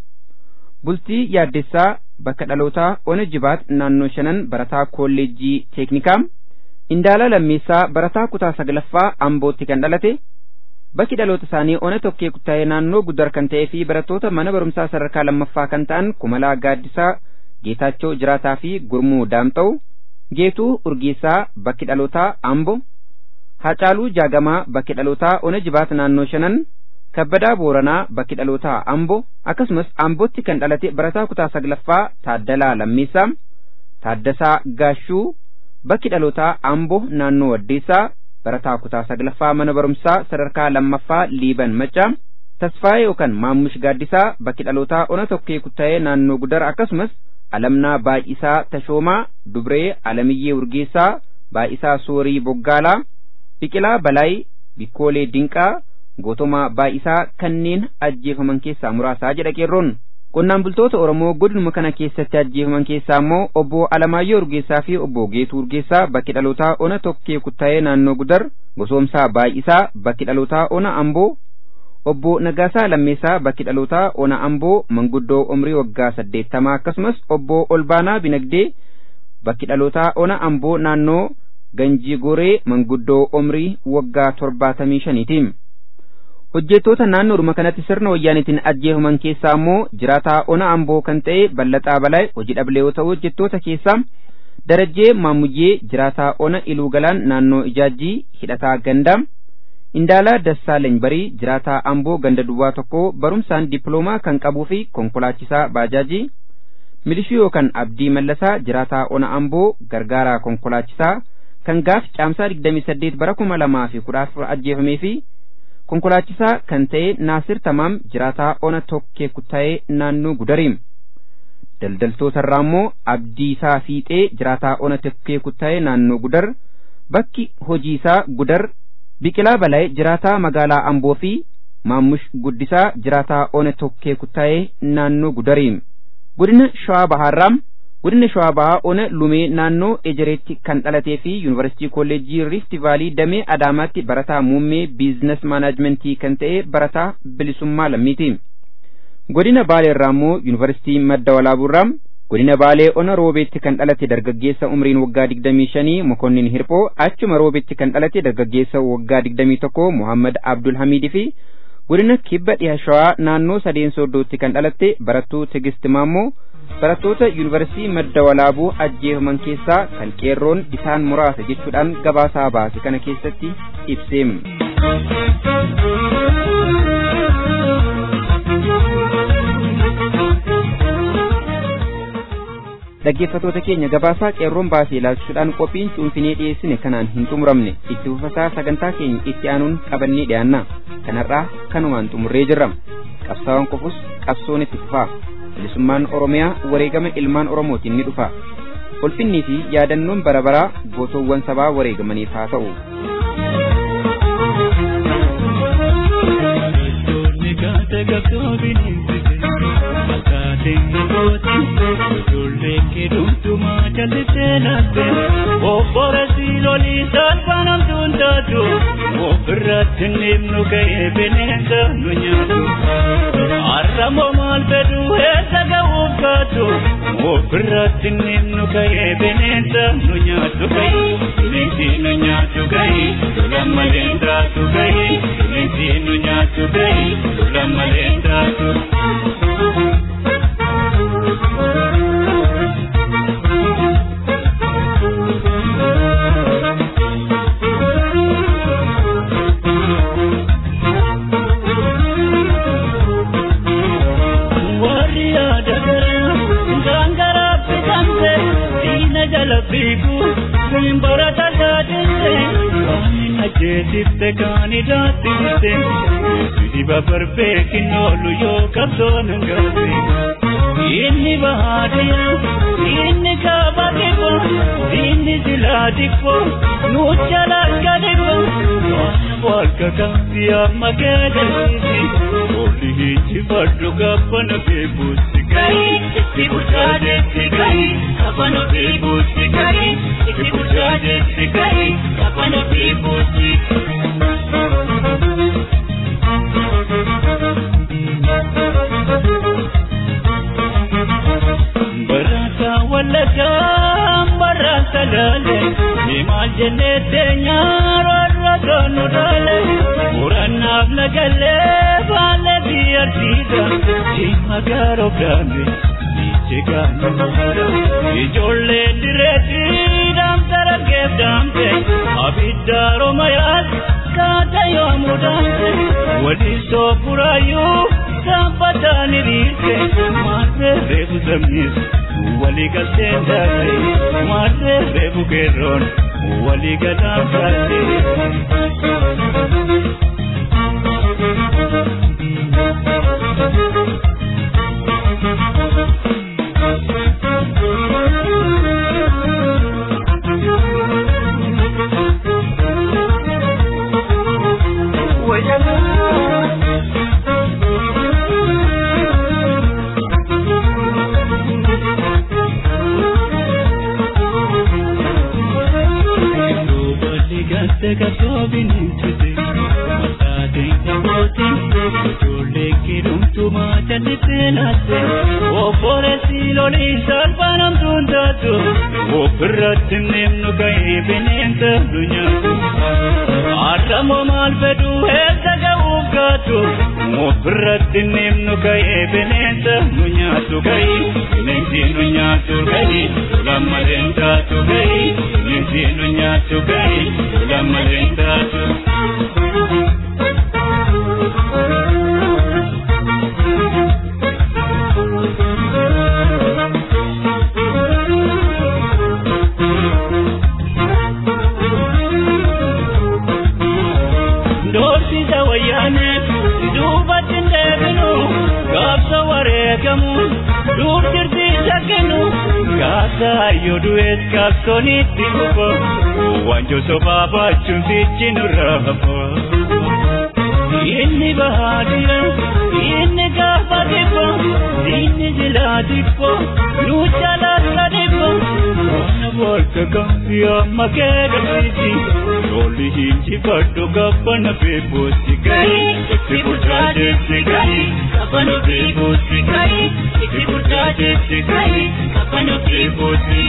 bultii yaaddessaa bakka dhalootaa ona jibaat naannoo shanan barataa kolleejjii teeknikaa indaala lammeessaa barataa kutaa saglaffaa ambootti kan dhalate bakki dhaloota isaanii ona tokkee kuttaa'ee naannoo gudar kan ta'ee fi barattoota mana barumsaa sadarkaa lammaffaa kan ta'an kumalaa gaaddisaa geetaachoo jiraataa fi gurmuu daamxa'u Geetuu Urgeessaa bakki dhalootaa Ambo, Hacaaluu Jaagamaa bakki dhalootaa Ona Jibaat naannoo shanan, Kabbadaa Booranaa bakki dhalootaa Ambo, akkasumas Ambootti kan dhalate barataa kutaa saglaffaa Taaddalaa Lammiisaa, Taaddasaa Gaashuu bakki dhalootaa Ambo naannoo Waddeessaa, barataa kutaa saglaffaa mana barumsaa sadarkaa lammaffaa Liiban Maccaa, Tasfaayee yookaan Maammush Gaaddisaa bakki dhalootaa Ona Tokkee Kuttaayee naannoo Gudar akkasumas Alamnaa Baay'isaa Tashoomaa, Dubree Alamiyyee Urgeessaa, Baay'isaa Soorii Boggaalaa, Biqilaa Balaay, Bikkoolee Dinqaa, Gootomaa Baay'isaa kanneen ajjeefaman keessaa muraasaa jedha qeerroon. Qonnaan bultoota Oromoo godinuma kana keessatti ajjeefaman keessaa immoo obbo Alamaayyoo Urgeessaa fi obbo Geetuu Urgeessaa bakki dhalootaa Ona Tokkee Kuttaayee naannoo Gudar, Gosoomsaa Baay'isaa bakki dhalootaa Ona Amboo, obbo Nagaasaa Lammeessaa bakki dhalootaa Ona Amboo manguddoo umrii waggaa saddeettamaa akkasumas obbo Olbaanaa Binagdee bakki dhalootaa Ona Amboo naannoo Ganjii Goree manguddoo umrii waggaa torbaatamii shaniiti. Hojjettoota naannoodhuma kanatti sirna wayyaanitiin ajjeefaman keessaa immoo jiraataa Ona Amboo kan ta'e Ballaxaa Balaa hojii dhablee yoo ta'u hojjettoota keessaa Darajjee Maamuyyee jiraataa Ona Iluu Galaan naannoo Ijaajjii hidhataa Gandaa Indaalaa Dassaalany Barii jiraataa Amboo ganda duwwaa tokko barumsaan dippiloomaa kan qabuu fi konkolaachisaa baajaajii milishii yookaan abdii mallasaa jiraataa ona Amboo gargaaraa konkolaachisaa kan gaaf caamsaa 28 bara 2014 ajjeefamee fi konkolaachisaa kan ta'e Naasir Tamaam jiraataa ona tokkee kuttaa'ee naannoo Gudariim. Daldaltoota irraa immoo Abdiisaa Fiixee jiraataa ona tokkee kuttaa'ee naannoo Gudar bakki hojii isaa Gudar Biqilaa Balaay jiraataa magaalaa Amboo fi Maammush Guddisaa jiraataa Ona Tokkee Kuttaayee naannoo Gudariim. Godina Shawaa Bahaarraam Godina Shawaa Bahaa Ona Lumee naannoo Ejereetti kan dhalatee fi Yuunivarsiitii Kolleejjii Riifti Vaalii Damee Adaamaatti barataa muummee biizines maanaajmentii kan ta'e barataa bilisummaa lammiiti. Godina Baaleerraa immoo Yuunivarsiitii Madda Walaabuurraam godina baalee ona roobeetti kan dhalate dargaggeessa umriin waggaa digdamii shanii mokonnin hirphoo achuma roobeetti kan dhalate dargaggeessa waggaa digdamii tokko muhammad abdul hamiidii fi godina kibba dhiha shawaa naannoo sadeen sooddootti kan dhalatte barattuu tigist maammoo barattoota yuunivarsiitii madda walaabuu ajjeefaman keessaa kan qeerroon isaan muraasa jechuudhaan gabaasaa baase kana keessatti ibseem. dhaggeeffatoota keenya gabaasaa qeerroon baasee ilaalchuudhaan qophiin cuunfinee dhiyeessine kanaan hin xumuramne itti fufasaa sagantaa keenya itti aanuun qabannee dhiyaanna kanarraa kanumaan xumurree jirra qabsaawwan qofus qabsoon itti fufaa bilisummaan oromiyaa wareegama ilmaan oromootiin ni dhufa ulfinnii fi yaadannoon bara baraa gootoowwan sabaa wareegamaniif haa ta'u. Ijoollee dhumtumaa jallisee latte Obboora siilolii salphanam tuuntaatu Ofirratti nimnu ga'ee bineensa nu nyaatu Arramoo maal fedhu eessa ga'uuf kaatu Ofirratti nimnu ga'ee bineensa nu nyaatu ga'e Bineensi nu nyaatu ga'e Lola malee taatu ga'e Bineensi nu nyaatu ga'e Lola malee taatu. jeesifte kaani daattifte diba barbeekin oolu yoo qabdoon hangaate inni bahaadiya inni kaaba dhibbo inni silaa dhibbo nuucha lakka dhibbo walka kamsi amma keegalisi oli hinjifadhu gabbana beebuusi gahi itti bulchaadeetti gahi gabbana beebuusi gahi itti bulchaadeetti gahi gabbana beebuusi. Barata wallata barata lale Nimal jennete nyaarra ganu dale Murannaaf nagalle baale biyyartiidha Dhimma gaaroo gaame Niche gaanu mara Ijoollee direetiidha dargaggeef daamte abidda romayaas kaata yoomuu daamte waliin soofuraayyuu saaphataan hiriirte maarree reefu sabnis walii galtee daate maarree reefu keerroon walii galaan taate. ofirratti neemnu ga'ee bineensa nu nyaatu arramoo maal fedhu eessa ga'uuf gaatu ofirratti neemnu ga'ee bineensa nu nyaatu ga'ii bineensi nu nyaatu ga'ii lammaleen taatu ga'ii bineensi nu nyaatu ga'ii lammaleen taatu. Kaayo du'ees kaabsonitti dhufa wanjo sobaa baachuun sichi nurraa hafa. Inni bahaa jira inni gaafa dhibba inni jilaa dhibba nu jalaas ka dhibba. Waan bolka kamsi amma keegamsiisi lolli hinjifadhu gaafa na beekuusi gahi itti bulchaa deemsi gahi gaafa na beekuusi gahi itti bulchaa deemsi gahi gaafa na beekuusi.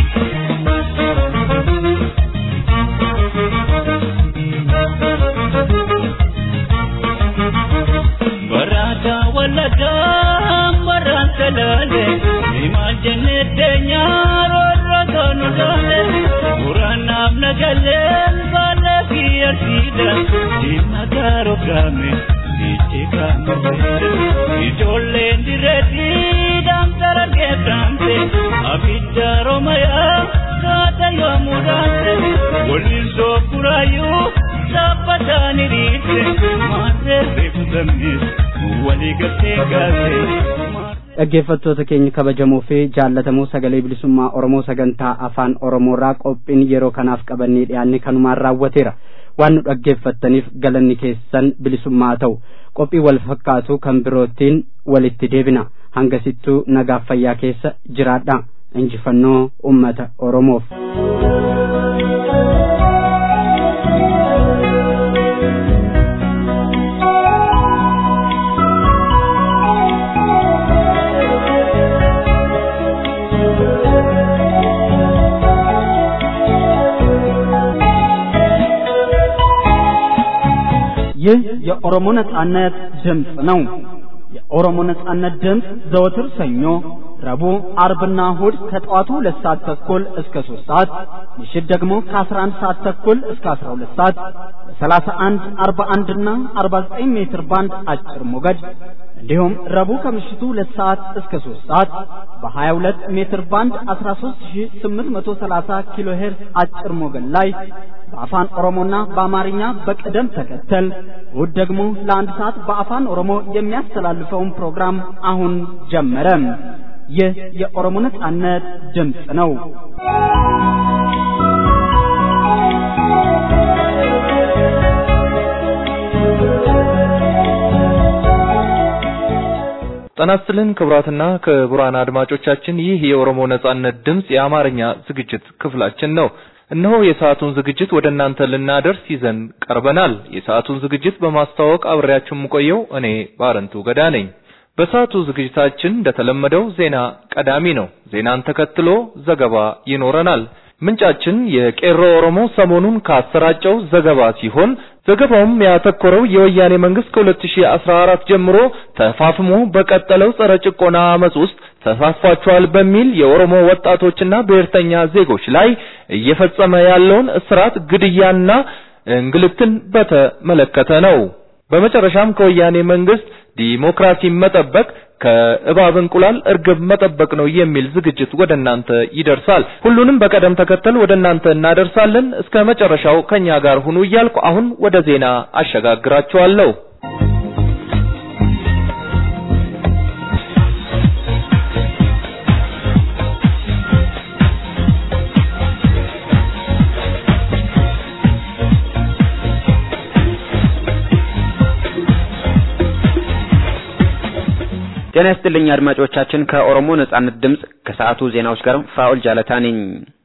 Barata waladaa barata laale imaal jennee deenyaa roorro toonu laale muraanaaf nagaleen baala fi arsiidha dhimma gaaroo gaame dhiichi kaame ijoolleen direetti daamtara geeddaamte abidda romayaa kaata yoomuu daamte waliin soofuraayyuu saaphataan hiriirte maarree reefu sabnis walii galtee gaase. dhaggeeffattoota keenya kabajamoo fi jaallatamoo sagalee bilisummaa oromoo sagantaa afaan oromoorraa qophiin yeroo kanaaf qabannee dhiyaanne kanumaan raawwateera waan nu dhaggeeffattaniif galanni keessan bilisummaa ta'u qophii wal fakkaatu kan birootiin walitti deebina hangasittuu nagaaf fayyaa keessa jiraadha injifannoo ummata oromoof. ይህ የኦሮሞ ነጻነት ድምፅ ነው። የኦሮሞ ነጻነት ድምፅ ዘወትር ሰኞ፣ ረቡዕ፣ አርብና እሁድ ከጠዋቱ ሁለት ሰዓት ተኩል እስከ ሶስት ሰዓት ምሽት ደግሞ ከአስራ አንድ ሰዓት ተኩል እስከ አስራ ሁለት ሰዓት በሰላሳ አንድ አርባ አንድና አርባ ዘጠኝ ሜትር ባንድ አጭር ሞገድ እንዲሁም ረቡዕ ከምሽቱ ሁለት ሰዓት እስከ ሶስት ሰዓት በሀያ ሁለት ሜትር ባንድ አስራ ሶስት ሺ ስምንት መቶ ሰላሳ ኪሎ ሄርዝ አጭር ሞገድ ላይ በአፋን ኦሮሞና በአማርኛ በቅደም ተከተል እሁድ ደግሞ ለአንድ ሰዓት በአፋን ኦሮሞ የሚያስተላልፈውን ፕሮግራም አሁን ጀመረ። ይህ የኦሮሞ ነጻነት ድምፅ ነው። ጤና ይስጥልን ክቡራትና ክቡራን አድማጮቻችን ይህ የኦሮሞ ነጻነት ድምፅ የአማርኛ ዝግጅት ክፍላችን ነው። እነሆ የሰዓቱን ዝግጅት ወደ እናንተ ልናደርስ ይዘን ቀርበናል። የሰዓቱን ዝግጅት በማስተዋወቅ አብሬያችሁ የምቆየው እኔ ባረንቱ ገዳ ነኝ። በሰዓቱ ዝግጅታችን እንደተለመደው ዜና ቀዳሚ ነው። ዜናን ተከትሎ ዘገባ ይኖረናል። ምንጫችን የቄሮ ኦሮሞ ሰሞኑን ካሰራጨው ዘገባ ሲሆን ዘገባውም ያተኮረው የወያኔ መንግስት ከ2014 ጀምሮ ተፋፍሞ በቀጠለው ጸረ ጭቆና አመጽ ውስጥ ተሳትፏቸዋል በሚል የኦሮሞ ወጣቶችና ብሔርተኛ ዜጎች ላይ እየፈጸመ ያለውን እስራት፣ ግድያና እንግልትን በተመለከተ ነው። በመጨረሻም ከወያኔ መንግስት ዲሞክራሲ መጠበቅ ከእባብ እንቁላል እርግብ መጠበቅ ነው የሚል ዝግጅት ወደ እናንተ ይደርሳል። ሁሉንም በቀደም ተከተል ወደ እናንተ እናደርሳለን። እስከ መጨረሻው ከኛ ጋር ሁኑ እያልኩ አሁን ወደ ዜና አሸጋግራችኋለሁ። ጤና ይስጥልኝ አድማጮቻችን። ከኦሮሞ ነጻነት ድምፅ ከሰዓቱ ዜናዎች ጋር ፋኡል ጃለታ ነኝ።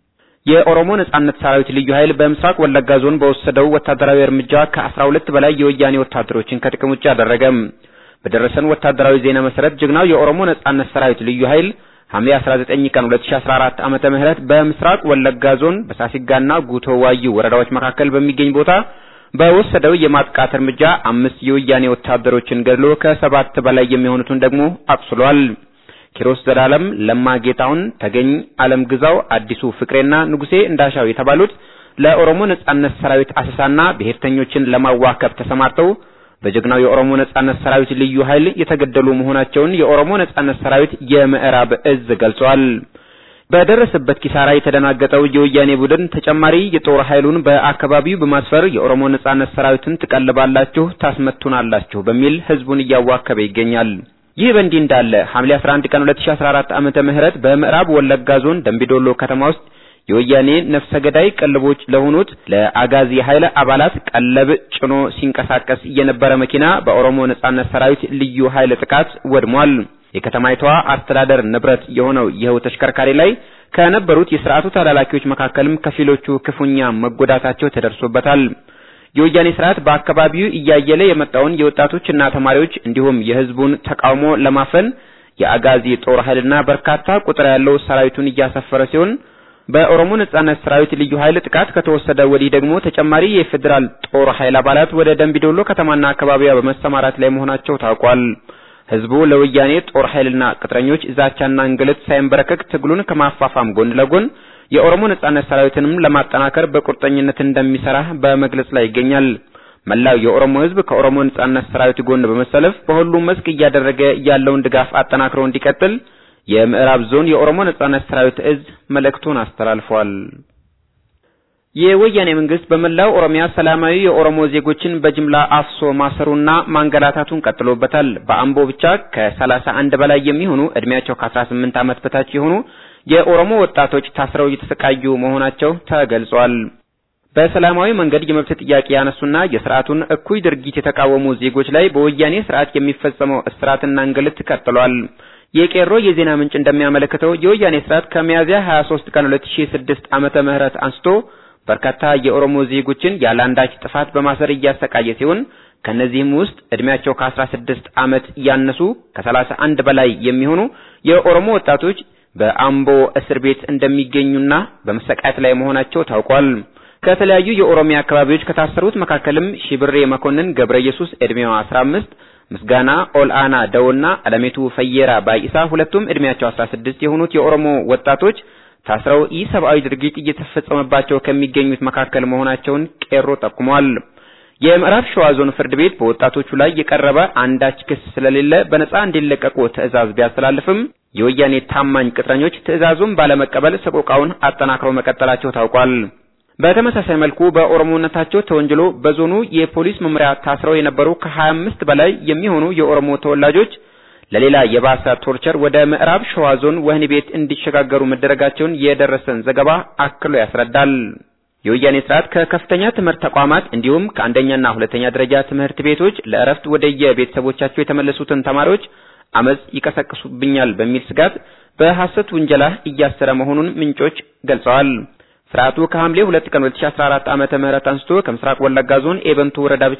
የኦሮሞ ነጻነት ሰራዊት ልዩ ኃይል በምስራቅ ወለጋ ዞን በወሰደው ወታደራዊ እርምጃ ከአስራ ሁለት በላይ የወያኔ ወታደሮችን ከጥቅም ውጭ አደረገ። በደረሰን ወታደራዊ ዜና መሰረት ጀግናው የኦሮሞ ነጻነት ሰራዊት ልዩ ኃይል ሐምሌ 19 ቀን 2014 ዓመተ ምህረት በምስራቅ ወለጋ ዞን በሳሲጋና ጉቶ ዋዩ ወረዳዎች መካከል በሚገኝ ቦታ በወሰደው የማጥቃት እርምጃ አምስት የወያኔ ወታደሮችን ገድሎ ከሰባት በላይ የሚሆኑትን ደግሞ አቁስሏል። ኪሮስ ዘላለም፣ ለማ ጌታውን፣ ተገኝ አለም ግዛው፣ አዲሱ ፍቅሬና ንጉሴ እንዳሻው የተባሉት ለኦሮሞ ነጻነት ሰራዊት አሰሳና ብሔርተኞችን ለማዋከብ ተሰማርተው በጀግናው የኦሮሞ ነጻነት ሰራዊት ልዩ ኃይል የተገደሉ መሆናቸውን የኦሮሞ ነጻነት ሰራዊት የምዕራብ እዝ ገልጿል። በደረሰበት ኪሳራ የተደናገጠው የወያኔ ቡድን ተጨማሪ የጦር ኃይሉን በአካባቢው በማስፈር የኦሮሞ ነጻነት ሰራዊትን ትቀልባላችሁ፣ ታስመቱናላችሁ በሚል ህዝቡን እያዋከበ ይገኛል። ይህ በእንዲህ እንዳለ ሐምሌ 11 ቀን 2014 ዓመተ ምህረት በምዕራብ ወለጋ ዞን ደምቢዶሎ ከተማ ውስጥ የወያኔ ነፍሰ ገዳይ ቀልቦች ለሆኑት ለአጋዚ ኃይል አባላት ቀለብ ጭኖ ሲንቀሳቀስ የነበረ መኪና በኦሮሞ ነጻነት ሰራዊት ልዩ ኃይል ጥቃት ወድሟል። የከተማይቷ አስተዳደር ንብረት የሆነው ይኸው ተሽከርካሪ ላይ ከነበሩት የስርዓቱ ተላላኪዎች መካከልም ከፊሎቹ ክፉኛ መጎዳታቸው ተደርሶበታል። የወያኔ ስርዓት በአካባቢው እያየለ የመጣውን የወጣቶችና ተማሪዎች እንዲሁም የህዝቡን ተቃውሞ ለማፈን የአጋዚ ጦር ኃይልና በርካታ ቁጥር ያለው ሰራዊቱን እያሰፈረ ሲሆን በኦሮሞ ነጻነት ሰራዊት ልዩ ኃይል ጥቃት ከተወሰደ ወዲህ ደግሞ ተጨማሪ የፌዴራል ጦር ኃይል አባላት ወደ ደምቢዶሎ ከተማና አካባቢዋ በመሰማራት ላይ መሆናቸው ታውቋል። ህዝቡ ለወያኔ ጦር ኃይልና ቅጥረኞች ዛቻና እንግልት ሳይንበረከክ ትግሉን ከማፋፋም ጎን ለጎን የኦሮሞ ነጻነት ሰራዊትንም ለማጠናከር በቁርጠኝነት እንደሚሰራ በመግለጽ ላይ ይገኛል። መላው የኦሮሞ ህዝብ ከኦሮሞ ነጻነት ሰራዊት ጎን በመሰለፍ በሁሉም መስክ እያደረገ ያለውን ድጋፍ አጠናክሮ እንዲቀጥል የምዕራብ ዞን የኦሮሞ ነጻነት ሰራዊት እዝ መልእክቱን አስተላልፏል። የወያኔ መንግስት በመላው ኦሮሚያ ሰላማዊ የኦሮሞ ዜጎችን በጅምላ አፍሶ ማሰሩና ማንገላታቱን ቀጥሎበታል። በአምቦ ብቻ ከሰላሳ አንድ በላይ የሚሆኑ እድሜያቸው ከ18 ዓመት በታች የሆኑ የኦሮሞ ወጣቶች ታስረው እየተሰቃዩ መሆናቸው ተገልጿል። በሰላማዊ መንገድ የመብት ጥያቄ ያነሱና የስርዓቱን እኩይ ድርጊት የተቃወሙ ዜጎች ላይ በወያኔ ስርዓት የሚፈጸመው እስራትና እንግልት ቀጥሏል። የቄሮ የዜና ምንጭ እንደሚያመለክተው የወያኔ ስርዓት ከሚያዝያ 23 ቀን 2006 ዓመተ ምህረት አንስቶ በርካታ የኦሮሞ ዜጎችን ያለ አንዳች ጥፋት በማሰር እያሰቃየ ሲሆን ከነዚህም ውስጥ እድሜያቸው ከ16 ዓመት ያነሱ ከ31 በላይ የሚሆኑ የኦሮሞ ወጣቶች በአምቦ እስር ቤት እንደሚገኙና በመሰቃየት ላይ መሆናቸው ታውቋል። ከተለያዩ የኦሮሚያ አካባቢዎች ከታሰሩት መካከልም ሺብሬ መኮንን ገብረ ኢየሱስ እድሜዋ 15 ምስጋና ኦልአና ደውና አለሜቱ ፈየራ ባይሳ ሁለቱም እድሜያቸው 16 የሆኑት የኦሮሞ ወጣቶች ታስረው ኢሰብአዊ ድርጊት እየተፈጸመባቸው ከሚገኙት መካከል መሆናቸውን ቄሮ ጠቁሟል። የምዕራብ ሸዋ ዞን ፍርድ ቤት በወጣቶቹ ላይ የቀረበ አንዳች ክስ ስለሌለ በነጻ እንዲለቀቁ ትዕዛዝ ቢያስተላልፍም የወያኔ ታማኝ ቅጥረኞች ትዕዛዙን ባለመቀበል ሰቆቃውን አጠናክረው መቀጠላቸው ታውቋል። በተመሳሳይ መልኩ በኦሮሞነታቸው ተወንጅሎ በዞኑ የፖሊስ መምሪያ ታስረው የነበሩ ከ25 በላይ የሚሆኑ የኦሮሞ ተወላጆች ለሌላ የባሰ ቶርቸር ወደ ምዕራብ ሸዋ ዞን ወህኒ ቤት እንዲሸጋገሩ መደረጋቸውን የደረሰን ዘገባ አክሎ ያስረዳል። የወያኔ ስርዓት ከከፍተኛ ትምህርት ተቋማት እንዲሁም ከአንደኛና ሁለተኛ ደረጃ ትምህርት ቤቶች ለእረፍት ወደ የቤተሰቦቻቸው የተመለሱትን ተማሪዎች አመጽ ይቀሰቅሱብኛል በሚል ስጋት በሐሰት ውንጀላ እያሰረ መሆኑን ምንጮች ገልጸዋል። ስርዓቱ ከሐምሌ 2 ቀን 2014 ዓመተ ምህረት አንስቶ ከምስራቅ ወለጋ ዞን ኤበንቱ ወረዳ ብቻ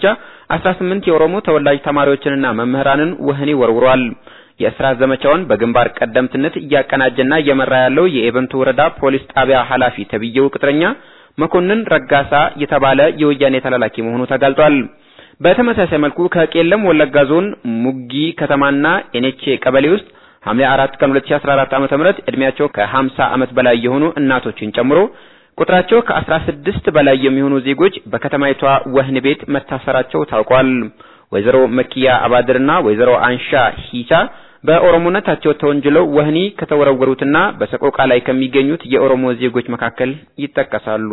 18 የኦሮሞ ተወላጅ ተማሪዎችንና መምህራንን ወህኒ ወርውሯል። የእስራት ዘመቻውን በግንባር ቀደምትነት እያቀናጀና እየመራ ያለው የኤበንቱ ወረዳ ፖሊስ ጣቢያ ኃላፊ ተብዬው ቅጥረኛ መኮንን ረጋሳ የተባለ የወያኔ ተላላኪ መሆኑ ተጋልጧል። በተመሳሳይ መልኩ ከቄለም ወለጋ ዞን ሙጊ ከተማና ኤኔቼ ቀበሌ ውስጥ ሐምሌ 4 ቀን 2014 ዓ.ም ዕድሜያቸው ከ50 ዓመት በላይ የሆኑ እናቶችን ጨምሮ ቁጥራቸው ከ16 በላይ የሚሆኑ ዜጎች በከተማይቷ ወህኒ ቤት መታሰራቸው ታውቋል። ወይዘሮ መኪያ አባድርና ወይዘሮ አንሻ ሂሳ በኦሮሞነታቸው ተወንጅለው ወህኒ ከተወረወሩትና በሰቆቃ ላይ ከሚገኙት የኦሮሞ ዜጎች መካከል ይጠቀሳሉ።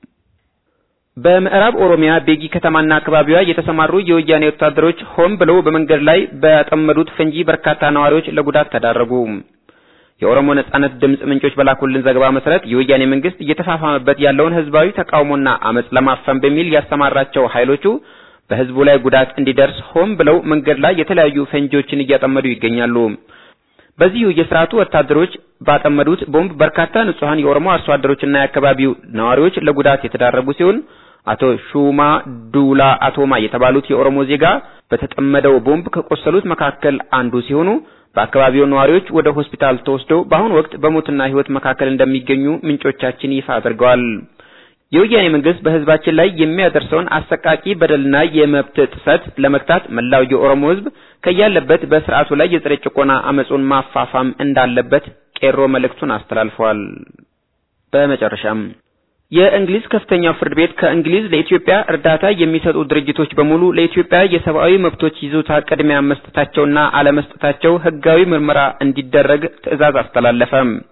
በምዕራብ ኦሮሚያ ቤጊ ከተማና አካባቢዋ የተሰማሩ የወያኔ ወታደሮች ሆን ብለው በመንገድ ላይ በጠመዱት ፈንጂ በርካታ ነዋሪዎች ለጉዳት ተዳረጉ። የኦሮሞ ነጻነት ድምጽ ምንጮች በላኩልን ዘገባ መሰረት የወያኔ መንግስት እየተፋፋመበት ያለውን ህዝባዊ ተቃውሞና አመጽ ለማፈን በሚል ያሰማራቸው ኃይሎቹ በህዝቡ ላይ ጉዳት እንዲደርስ ሆን ብለው መንገድ ላይ የተለያዩ ፈንጂዎችን እያጠመዱ ይገኛሉ። በዚሁ የስርዓቱ ወታደሮች ባጠመዱት ቦምብ በርካታ ንጹሐን የኦሮሞ አርሶ አደሮችና የአካባቢው ነዋሪዎች ለጉዳት የተዳረጉ ሲሆን አቶ ሹማ ዱላ አቶማ የተባሉት የኦሮሞ ዜጋ በተጠመደው ቦምብ ከቆሰሉት መካከል አንዱ ሲሆኑ በአካባቢው ነዋሪዎች ወደ ሆስፒታል ተወስደው በአሁኑ ወቅት በሞትና ህይወት መካከል እንደሚገኙ ምንጮቻችን ይፋ አድርገዋል። የወያኔ መንግስት በህዝባችን ላይ የሚያደርሰውን አሰቃቂ በደልና የመብት ጥሰት ለመግታት መላው የኦሮሞ ህዝብ ከያለበት በስርዓቱ ላይ የጸረ ጭቆና አመጹን ማፋፋም እንዳለበት ቄሮ መልእክቱን አስተላልፈዋል። በመጨረሻም የእንግሊዝ ከፍተኛው ፍርድ ቤት ከእንግሊዝ ለኢትዮጵያ እርዳታ የሚሰጡ ድርጅቶች በሙሉ ለኢትዮጵያ የሰብአዊ መብቶች ይዞታ ቅድሚያ መስጠታቸውና አለመስጠታቸው ህጋዊ ምርመራ እንዲደረግ ትዕዛዝ አስተላለፈ።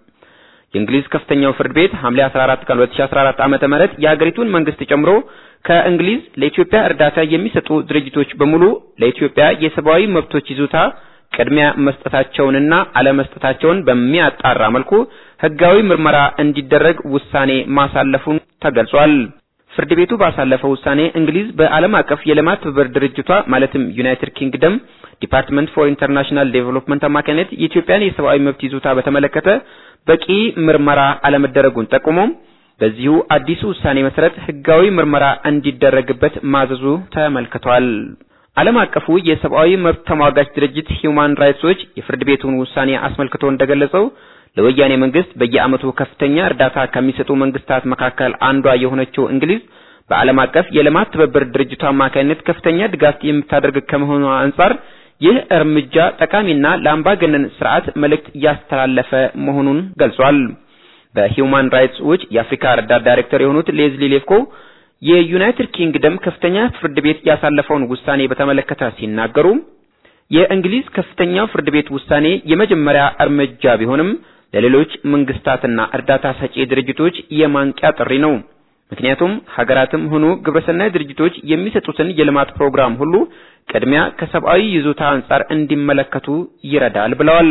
የእንግሊዝ ከፍተኛው ፍርድ ቤት ሐምሌ 14 ቀን 2014 ዓመተ ምህረት የሀገሪቱን መንግስት ጨምሮ ከእንግሊዝ ለኢትዮጵያ እርዳታ የሚሰጡ ድርጅቶች በሙሉ ለኢትዮጵያ የሰብአዊ መብቶች ይዞታ ቅድሚያ መስጠታቸውንና አለመስጠታቸውን በሚያጣራ መልኩ ህጋዊ ምርመራ እንዲደረግ ውሳኔ ማሳለፉን ተገልጿል። ፍርድ ቤቱ ባሳለፈው ውሳኔ እንግሊዝ በዓለም አቀፍ የልማት ትብብር ድርጅቷ ማለትም ዩናይትድ ኪንግደም ዲፓርትመንት ፎር ኢንተርናሽናል ዴቨሎፕመንት አማካኝነት የኢትዮጵያን የሰብአዊ መብት ይዞታ በተመለከተ በቂ ምርመራ አለመደረጉን ጠቁሞ በዚሁ አዲሱ ውሳኔ መሰረት ህጋዊ ምርመራ እንዲደረግበት ማዘዙ ተመልክቷል። ዓለም አቀፉ የሰብአዊ መብት ተሟጋች ድርጅት ሂዩማን ራይትስ ዎች የፍርድ ቤቱን ውሳኔ አስመልክቶ እንደገለጸው ለወያኔ መንግስት በየዓመቱ ከፍተኛ እርዳታ ከሚሰጡ መንግስታት መካከል አንዷ የሆነችው እንግሊዝ በዓለም አቀፍ የልማት ትብብር ድርጅቱ አማካኝነት ከፍተኛ ድጋፍ የምታደርግ ከመሆኗ አንጻር ይህ እርምጃ ጠቃሚና ለአምባገነን ስርዓት መልእክት እያስተላለፈ መሆኑን ገልጿል። በሂዩማን ራይትስ ዎች የአፍሪካ ረዳት ዳይሬክተር የሆኑት ሌዝሊ ሌፍኮ የዩናይትድ ኪንግደም ከፍተኛ ፍርድ ቤት ያሳለፈውን ውሳኔ በተመለከተ ሲናገሩ የእንግሊዝ ከፍተኛው ፍርድ ቤት ውሳኔ የመጀመሪያ እርምጃ ቢሆንም ለሌሎች መንግስታትና እርዳታ ሰጪ ድርጅቶች የማንቂያ ጥሪ ነው። ምክንያቱም ሀገራትም ሆኑ ግብረሰናይ ድርጅቶች የሚሰጡትን የልማት ፕሮግራም ሁሉ ቅድሚያ ከሰብአዊ ይዞታ አንጻር እንዲመለከቱ ይረዳል ብለዋል።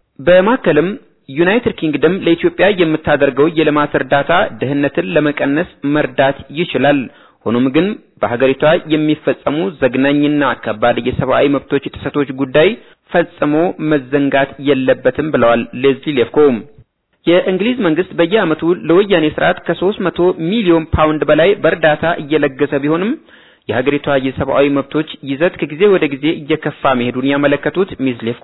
በማከልም ዩናይትድ ኪንግደም ለኢትዮጵያ የምታደርገው የልማት እርዳታ ድህነትን ለመቀነስ መርዳት ይችላል። ሆኖም ግን በሀገሪቷ የሚፈጸሙ ዘግናኝና ከባድ የሰብአዊ መብቶች ጥሰቶች ጉዳይ ፈጽሞ መዘንጋት የለበትም ብለዋል ሌዝሊ ሌፍኮ። የእንግሊዝ መንግስት በየዓመቱ ለወያኔ ስርዓት ከ300 ሚሊዮን ፓውንድ በላይ በእርዳታ እየለገሰ ቢሆንም የሀገሪቷ የሰብአዊ መብቶች ይዘት ከጊዜ ወደ ጊዜ እየከፋ መሄዱን ያመለከቱት ሚስ ሌፍኮ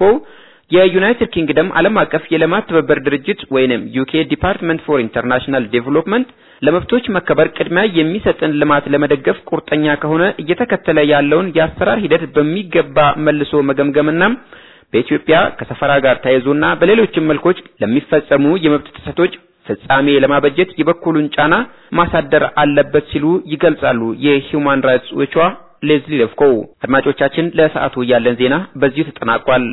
የዩናይትድ ኪንግደም ዓለም አቀፍ የልማት ትብብር ድርጅት ወይንም ዩኬ ዲፓርትመንት ፎር ኢንተርናሽናል ዴቨሎፕመንት ለመብቶች መከበር ቅድሚያ የሚሰጥን ልማት ለመደገፍ ቁርጠኛ ከሆነ እየተከተለ ያለውን የአሰራር ሂደት በሚገባ መልሶ መገምገምና በኢትዮጵያ ከሰፈራ ጋር ተያይዞና በሌሎችም መልኮች ለሚፈጸሙ የመብት ጥሰቶች ፍጻሜ ለማበጀት የበኩሉን ጫና ማሳደር አለበት ሲሉ ይገልጻሉ። የሂውማን ራይትስ ዎቿ ሌዝሊ ለፍኮ። አድማጮቻችን፣ ለሰዓቱ ያለን ዜና በዚሁ ተጠናቋል።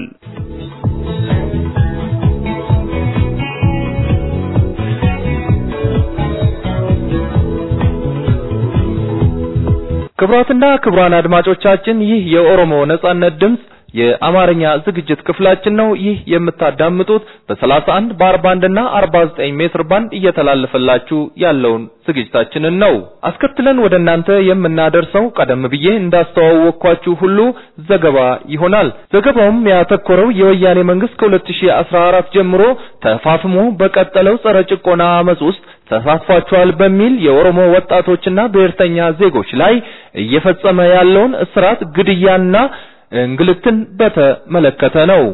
ክቡራትና ክቡራን አድማጮቻችን ይህ የኦሮሞ ነጻነት ድምጽ የአማርኛ ዝግጅት ክፍላችን ነው። ይህ የምታዳምጡት በ31 በ41 እና 49 ሜትር ባንድ እየተላለፈላችሁ ያለውን ዝግጅታችንን ነው። አስከትለን ወደ እናንተ የምናደርሰው ቀደም ብዬ እንዳስተዋወቅኳችሁ ሁሉ ዘገባ ይሆናል። ዘገባውም ያተኮረው የወያኔ መንግስት ከ2014 ጀምሮ ተፋፍሞ በቀጠለው ጸረ ጭቆና አመጽ ውስጥ ተሳትፏቸዋል በሚል የኦሮሞ ወጣቶችና ብሔርተኛ ዜጎች ላይ እየፈጸመ ያለውን እስራት፣ ግድያና እንግልትን በተመለከተ ነው።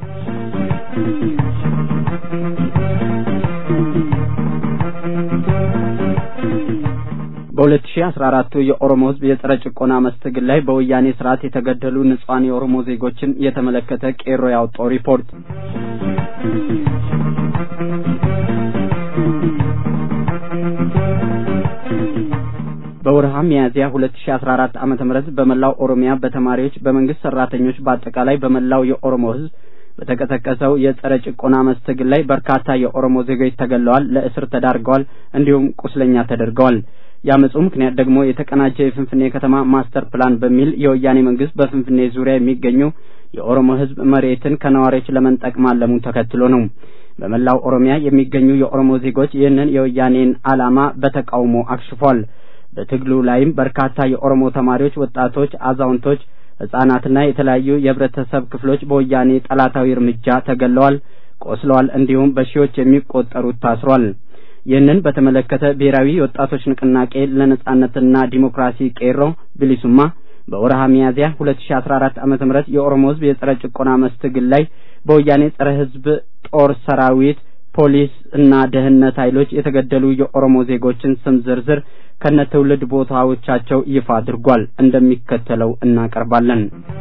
በ2014 የኦሮሞ ህዝብ የጸረ ጭቆና መስትግል ላይ በወያኔ ስርዓት የተገደሉ ንጹሐን የኦሮሞ ዜጎችን የተመለከተ ቄሮ ያወጣው ሪፖርት በወርሃ ሚያዝያ 2014 ዓመተ ምህረት በመላው ኦሮሚያ በተማሪዎች፣ በመንግስት ሰራተኞች፣ በአጠቃላይ በመላው የኦሮሞ ህዝብ በተቀሰቀሰው የጸረ ጭቆና መስትግል ላይ በርካታ የኦሮሞ ዜጎች ተገለዋል፣ ለእስር ተዳርገዋል፣ እንዲሁም ቁስለኛ ተደርገዋል። የአመፁ ምክንያት ደግሞ የተቀናጀ የፍንፍኔ ከተማ ማስተር ፕላን በሚል የወያኔ መንግስት በፍንፍኔ ዙሪያ የሚገኙ የኦሮሞ ህዝብ መሬትን ከነዋሪዎች ለመንጠቅ ማለሙን ተከትሎ ነው። በመላው ኦሮሚያ የሚገኙ የኦሮሞ ዜጎች ይህንን የወያኔን ዓላማ በተቃውሞ አክሽፏል። በትግሉ ላይም በርካታ የኦሮሞ ተማሪዎች፣ ወጣቶች፣ አዛውንቶች፣ ህጻናትና የተለያዩ የህብረተሰብ ክፍሎች በወያኔ ጠላታዊ እርምጃ ተገለዋል፣ ቆስለዋል፣ እንዲሁም በሺዎች የሚቆጠሩት ታስሯል። ይህንን በተመለከተ ብሔራዊ የወጣቶች ንቅናቄ ለነጻነትና ዲሞክራሲ ቄሮ ብሊሱማ በወርሃ ሚያዝያ 2014 ዓመተ ምህረት የኦሮሞ ህዝብ የጸረ ጭቆና መስትግል ላይ በወያኔ ጸረ ህዝብ ጦር ሰራዊት፣ ፖሊስ እና ደህንነት ኃይሎች የተገደሉ የኦሮሞ ዜጎችን ስም ዝርዝር ከነ ትውልድ ቦታዎቻቸው ይፋ አድርጓል። እንደሚከተለው እናቀርባለን።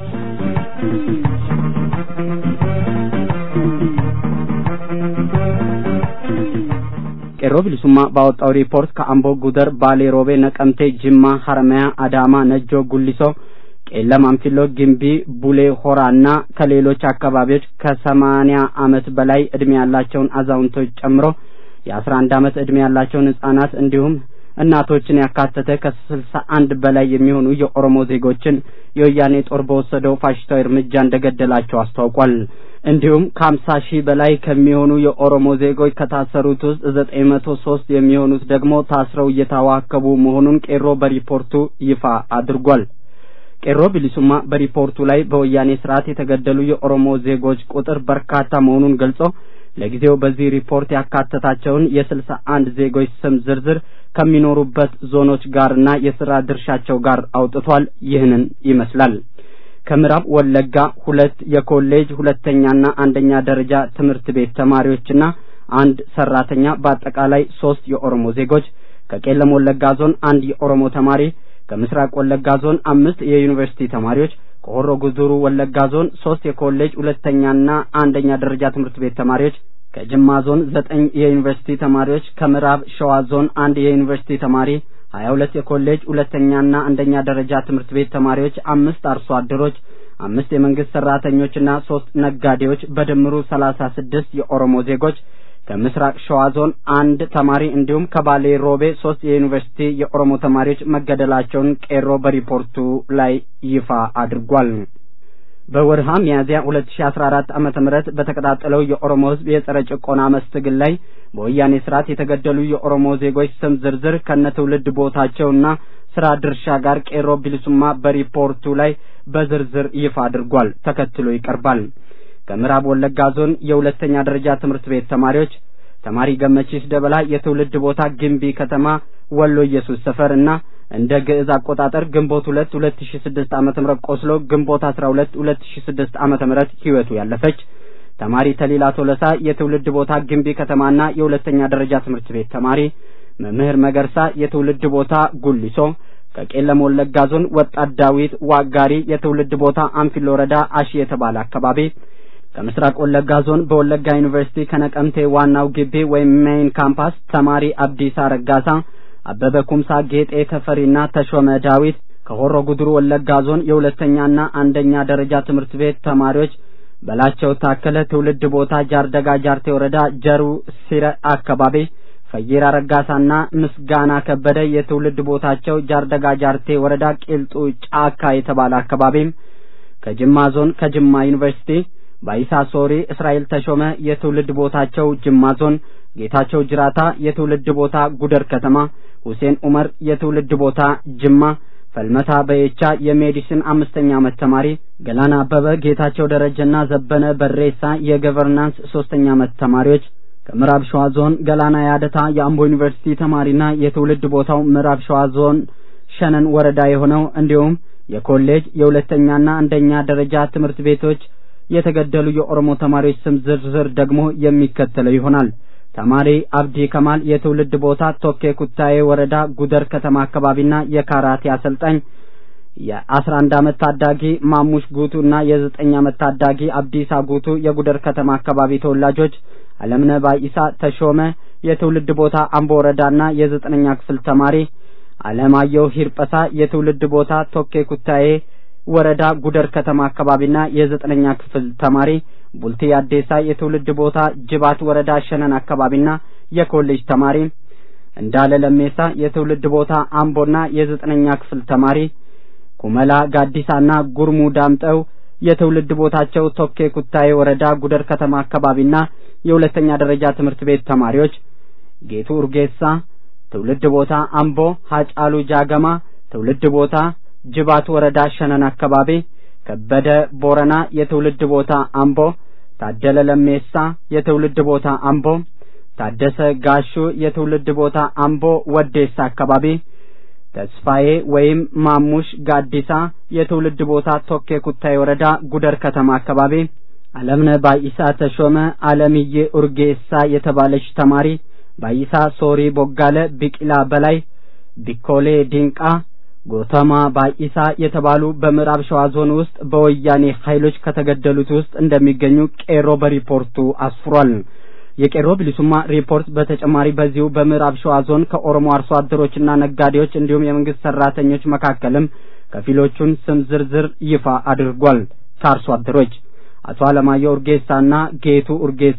ቄሮ ብሊሱማ ባወጣው ሪፖርት ከአምቦ፣ ጉደር፣ ባሌ ሮቤ፣ ነቀምቴ፣ ጅማ፣ ሀረማያ፣ አዳማ፣ ነጆ፣ ጉሊሶ፣ ቄለም፣ አንፊሎ፣ ግምቢ፣ ቡሌ ሆራ እና ከሌሎች አካባቢዎች ከሰማኒያ ዓመት በላይ እድሜ ያላቸውን አዛውንቶች ጨምሮ የአስራ አንድ ዓመት እድሜ ያላቸውን ህጻናት እንዲሁም እናቶችን ያካተተ ከስልሳ አንድ በላይ የሚሆኑ የኦሮሞ ዜጎችን የወያኔ ጦር በወሰደው ፋሽስታዊ እርምጃ እንደገደላቸው አስታውቋል። እንዲሁም ከሀምሳ ሺህ በላይ ከሚሆኑ የኦሮሞ ዜጎች ከታሰሩት ውስጥ ዘጠኝ መቶ ሶስት የሚሆኑት ደግሞ ታስረው እየታዋከቡ መሆኑን ቄሮ በሪፖርቱ ይፋ አድርጓል። ቄሮ ቢሊሱማ በሪፖርቱ ላይ በወያኔ ስርዓት የተገደሉ የኦሮሞ ዜጎች ቁጥር በርካታ መሆኑን ገልጾ ለጊዜው በዚህ ሪፖርት ያካተታቸውን የስልሳ አንድ ዜጎች ስም ዝርዝር ከሚኖሩበት ዞኖች ጋርና የስራ ድርሻቸው ጋር አውጥቷል። ይህንን ይመስላል። ከምዕራብ ወለጋ ሁለት የኮሌጅ ሁለተኛና አንደኛ ደረጃ ትምህርት ቤት ተማሪዎችና አንድ ሰራተኛ በአጠቃላይ ሶስት የኦሮሞ ዜጎች፣ ከቄለም ወለጋ ዞን አንድ የኦሮሞ ተማሪ፣ ከምስራቅ ወለጋ ዞን አምስት የዩኒቨርሲቲ ተማሪዎች፣ ከሆሮ ጉዱሩ ወለጋ ዞን ሶስት የኮሌጅ ሁለተኛና አንደኛ ደረጃ ትምህርት ቤት ተማሪዎች ከጅማ ዞን ዘጠኝ የዩኒቨርሲቲ ተማሪዎች ከምዕራብ ሸዋ ዞን አንድ የዩኒቨርሲቲ ተማሪ ሀያ ሁለት የኮሌጅ ሁለተኛና አንደኛ ደረጃ ትምህርት ቤት ተማሪዎች አምስት አርሶ አደሮች አምስት የመንግስት ሰራተኞችና ሶስት ነጋዴዎች በድምሩ ሰላሳ ስድስት የኦሮሞ ዜጎች ከምስራቅ ሸዋ ዞን አንድ ተማሪ እንዲሁም ከባሌ ሮቤ ሶስት የዩኒቨርሲቲ የኦሮሞ ተማሪዎች መገደላቸውን ቄሮ በሪፖርቱ ላይ ይፋ አድርጓል። በወርሃ ሚያዝያ 2014 ዓመተ ምህረት በተቀጣጠለው የኦሮሞ ህዝብ የጸረ ጭቆና መስትግል ላይ በወያኔ ስርዓት የተገደሉ የኦሮሞ ዜጎች ስም ዝርዝር ከነ ትውልድ ቦታቸውና ስራ ድርሻ ጋር ቄሮ ቢልሱማ በሪፖርቱ ላይ በዝርዝር ይፋ አድርጓል። ተከትሎ ይቀርባል። ከምዕራብ ወለጋ ዞን የሁለተኛ ደረጃ ትምህርት ቤት ተማሪዎች ተማሪ ገመቺስ ደበላ የትውልድ ቦታ ግንቢ ከተማ ወሎ ኢየሱስ ሰፈር እና እንደ ግዕዝ አቆጣጠር ግንቦት ሁለት ሁለት ሺ ስድስት ዓመተ ምህረት ቆስሎ ግንቦት አስራ ሁለት ሁለት ሺ ስድስት ዓመተ ምህረት ህይወቱ ያለፈች ተማሪ ተሊላ ቶለሳ የትውልድ ቦታ ግንቢ ከተማና የሁለተኛ ደረጃ ትምህርት ቤት ተማሪ መምህር መገርሳ የትውልድ ቦታ ጉሊሶ ከቄለም ወለጋ ዞን ወጣት ዳዊት ዋጋሪ የትውልድ ቦታ አንፊሎ ወረዳ አሺ የተባለ አካባቢ ከምስራቅ ወለጋ ዞን በወለጋ ዩኒቨርሲቲ ከነቀምቴ ዋናው ግቢ ወይም ሜይን ካምፓስ ተማሪ አብዲሳ ረጋሳ አበበ ኩምሳ ጌጤ ተፈሪና ተሾመ ዳዊት ከሆሮ ጉድሩ ወለጋ ዞን የሁለተኛና አንደኛ ደረጃ ትምህርት ቤት ተማሪዎች በላቸው ታከለ ትውልድ ቦታ ጃርደጋ ጃርቴ ወረዳ ጀሩ ሲረ አካባቢ ፈይራ ረጋሳና ምስጋና ከበደ የትውልድ ቦታቸው ጃርደጋ ጃርቴ ወረዳ ቂልጡ ጫካ የተባለ አካባቢም ከጅማ ዞን ከጅማ ዩኒቨርሲቲ ባይሳ ሶሪ እስራኤል ተሾመ የትውልድ ቦታቸው ጅማ ዞን ጌታቸው ጅራታ የትውልድ ቦታ ጉደር ከተማ ሁሴን ኡመር የትውልድ ቦታ ጅማ ፈልመታ በየቻ የሜዲሲን አምስተኛ ዓመት ተማሪ ገላና አበበ ጌታቸው ደረጀና ዘበነ በሬሳ የገቨርናንስ ሶስተኛ ዓመት ተማሪዎች ከምዕራብ ሸዋ ዞን ገላና ያደታ የአምቦ ዩኒቨርሲቲ ተማሪና የትውልድ ቦታው ምዕራብ ሸዋ ዞን ሸነን ወረዳ የሆነው እንዲሁም የኮሌጅ የሁለተኛና አንደኛ ደረጃ ትምህርት ቤቶች የተገደሉ የኦሮሞ ተማሪዎች ስም ዝርዝር ደግሞ የሚከተለው ይሆናል። ተማሪ አብዲ ከማል የትውልድ ቦታ ቶኬ ኩታዬ ወረዳ ጉደር ከተማ አካባቢና የካራቴ አሰልጣኝ የአስራ አንድ አመት ታዳጊ ማሙሽ ጉቱ እና የዘጠኝ አመት ታዳጊ አብዲሳ ጉቱ የጉደር ከተማ አካባቢ ተወላጆች አለምነህ ባይሳ ተሾመ የትውልድ ቦታ አምቦ ወረዳና የዘጠነኛ ክፍል ተማሪ አለማየሁ ሂርጳሳ የትውልድ ቦታ ቶኬ ኩታዬ ወረዳ ጉደር ከተማ አካባቢና የዘጠነኛ ክፍል ተማሪ ቡልቲ አዴሳ የትውልድ ቦታ ጅባት ወረዳ ሸነን አካባቢና የኮሌጅ ተማሪ እንዳለ ለሜሳ የትውልድ ቦታ አምቦና የዘጠነኛ ክፍል ተማሪ ኩመላ ጋዲሳና ጉርሙ ዳምጠው የትውልድ ቦታቸው ቶኬ ኩታዬ ወረዳ ጉደር ከተማ አካባቢና የሁለተኛ ደረጃ ትምህርት ቤት ተማሪዎች ጌቱ ኡርጌሳ ትውልድ ቦታ አምቦ ሀጫሉ ጃገማ ትውልድ ቦታ ጅባት ወረዳ ሸነን አካባቢ ከበደ ቦረና የትውልድ ቦታ አምቦ ታደለ ለሜሳ የትውልድ ቦታ አምቦ ታደሰ ጋሹ የትውልድ ቦታ አምቦ ወዴሳ አካባቢ ተስፋዬ ወይም ማሙሽ ጋዲሳ የትውልድ ቦታ ቶኬ ኩታይ ወረዳ ጉደር ከተማ አካባቢ አለምነህ ባይሳ ተሾመ አለምዬ ኡርጌሳ የተባለች ተማሪ ባይሳ ሶሪ ቦጋለ ቢቂላ በላይ ቢኮሌ ዲንቃ ጎተማ ባይሳ የተባሉ በምዕራብ ሸዋ ዞን ውስጥ በወያኔ ኃይሎች ከተገደሉት ውስጥ እንደሚገኙ ቄሮ በሪፖርቱ አስፍሯል። የቄሮ ብሊሱማ ሪፖርት በተጨማሪ በዚሁ በምዕራብ ሸዋ ዞን ከኦሮሞ አርሶ አደሮችና ነጋዴዎች እንዲሁም የመንግስት ሰራተኞች መካከልም ከፊሎቹን ስም ዝርዝር ይፋ አድርጓል። ከአርሶ አደሮች አቶ አለማየሁ ኡርጌሳና ጌቱ ኡርጌሳ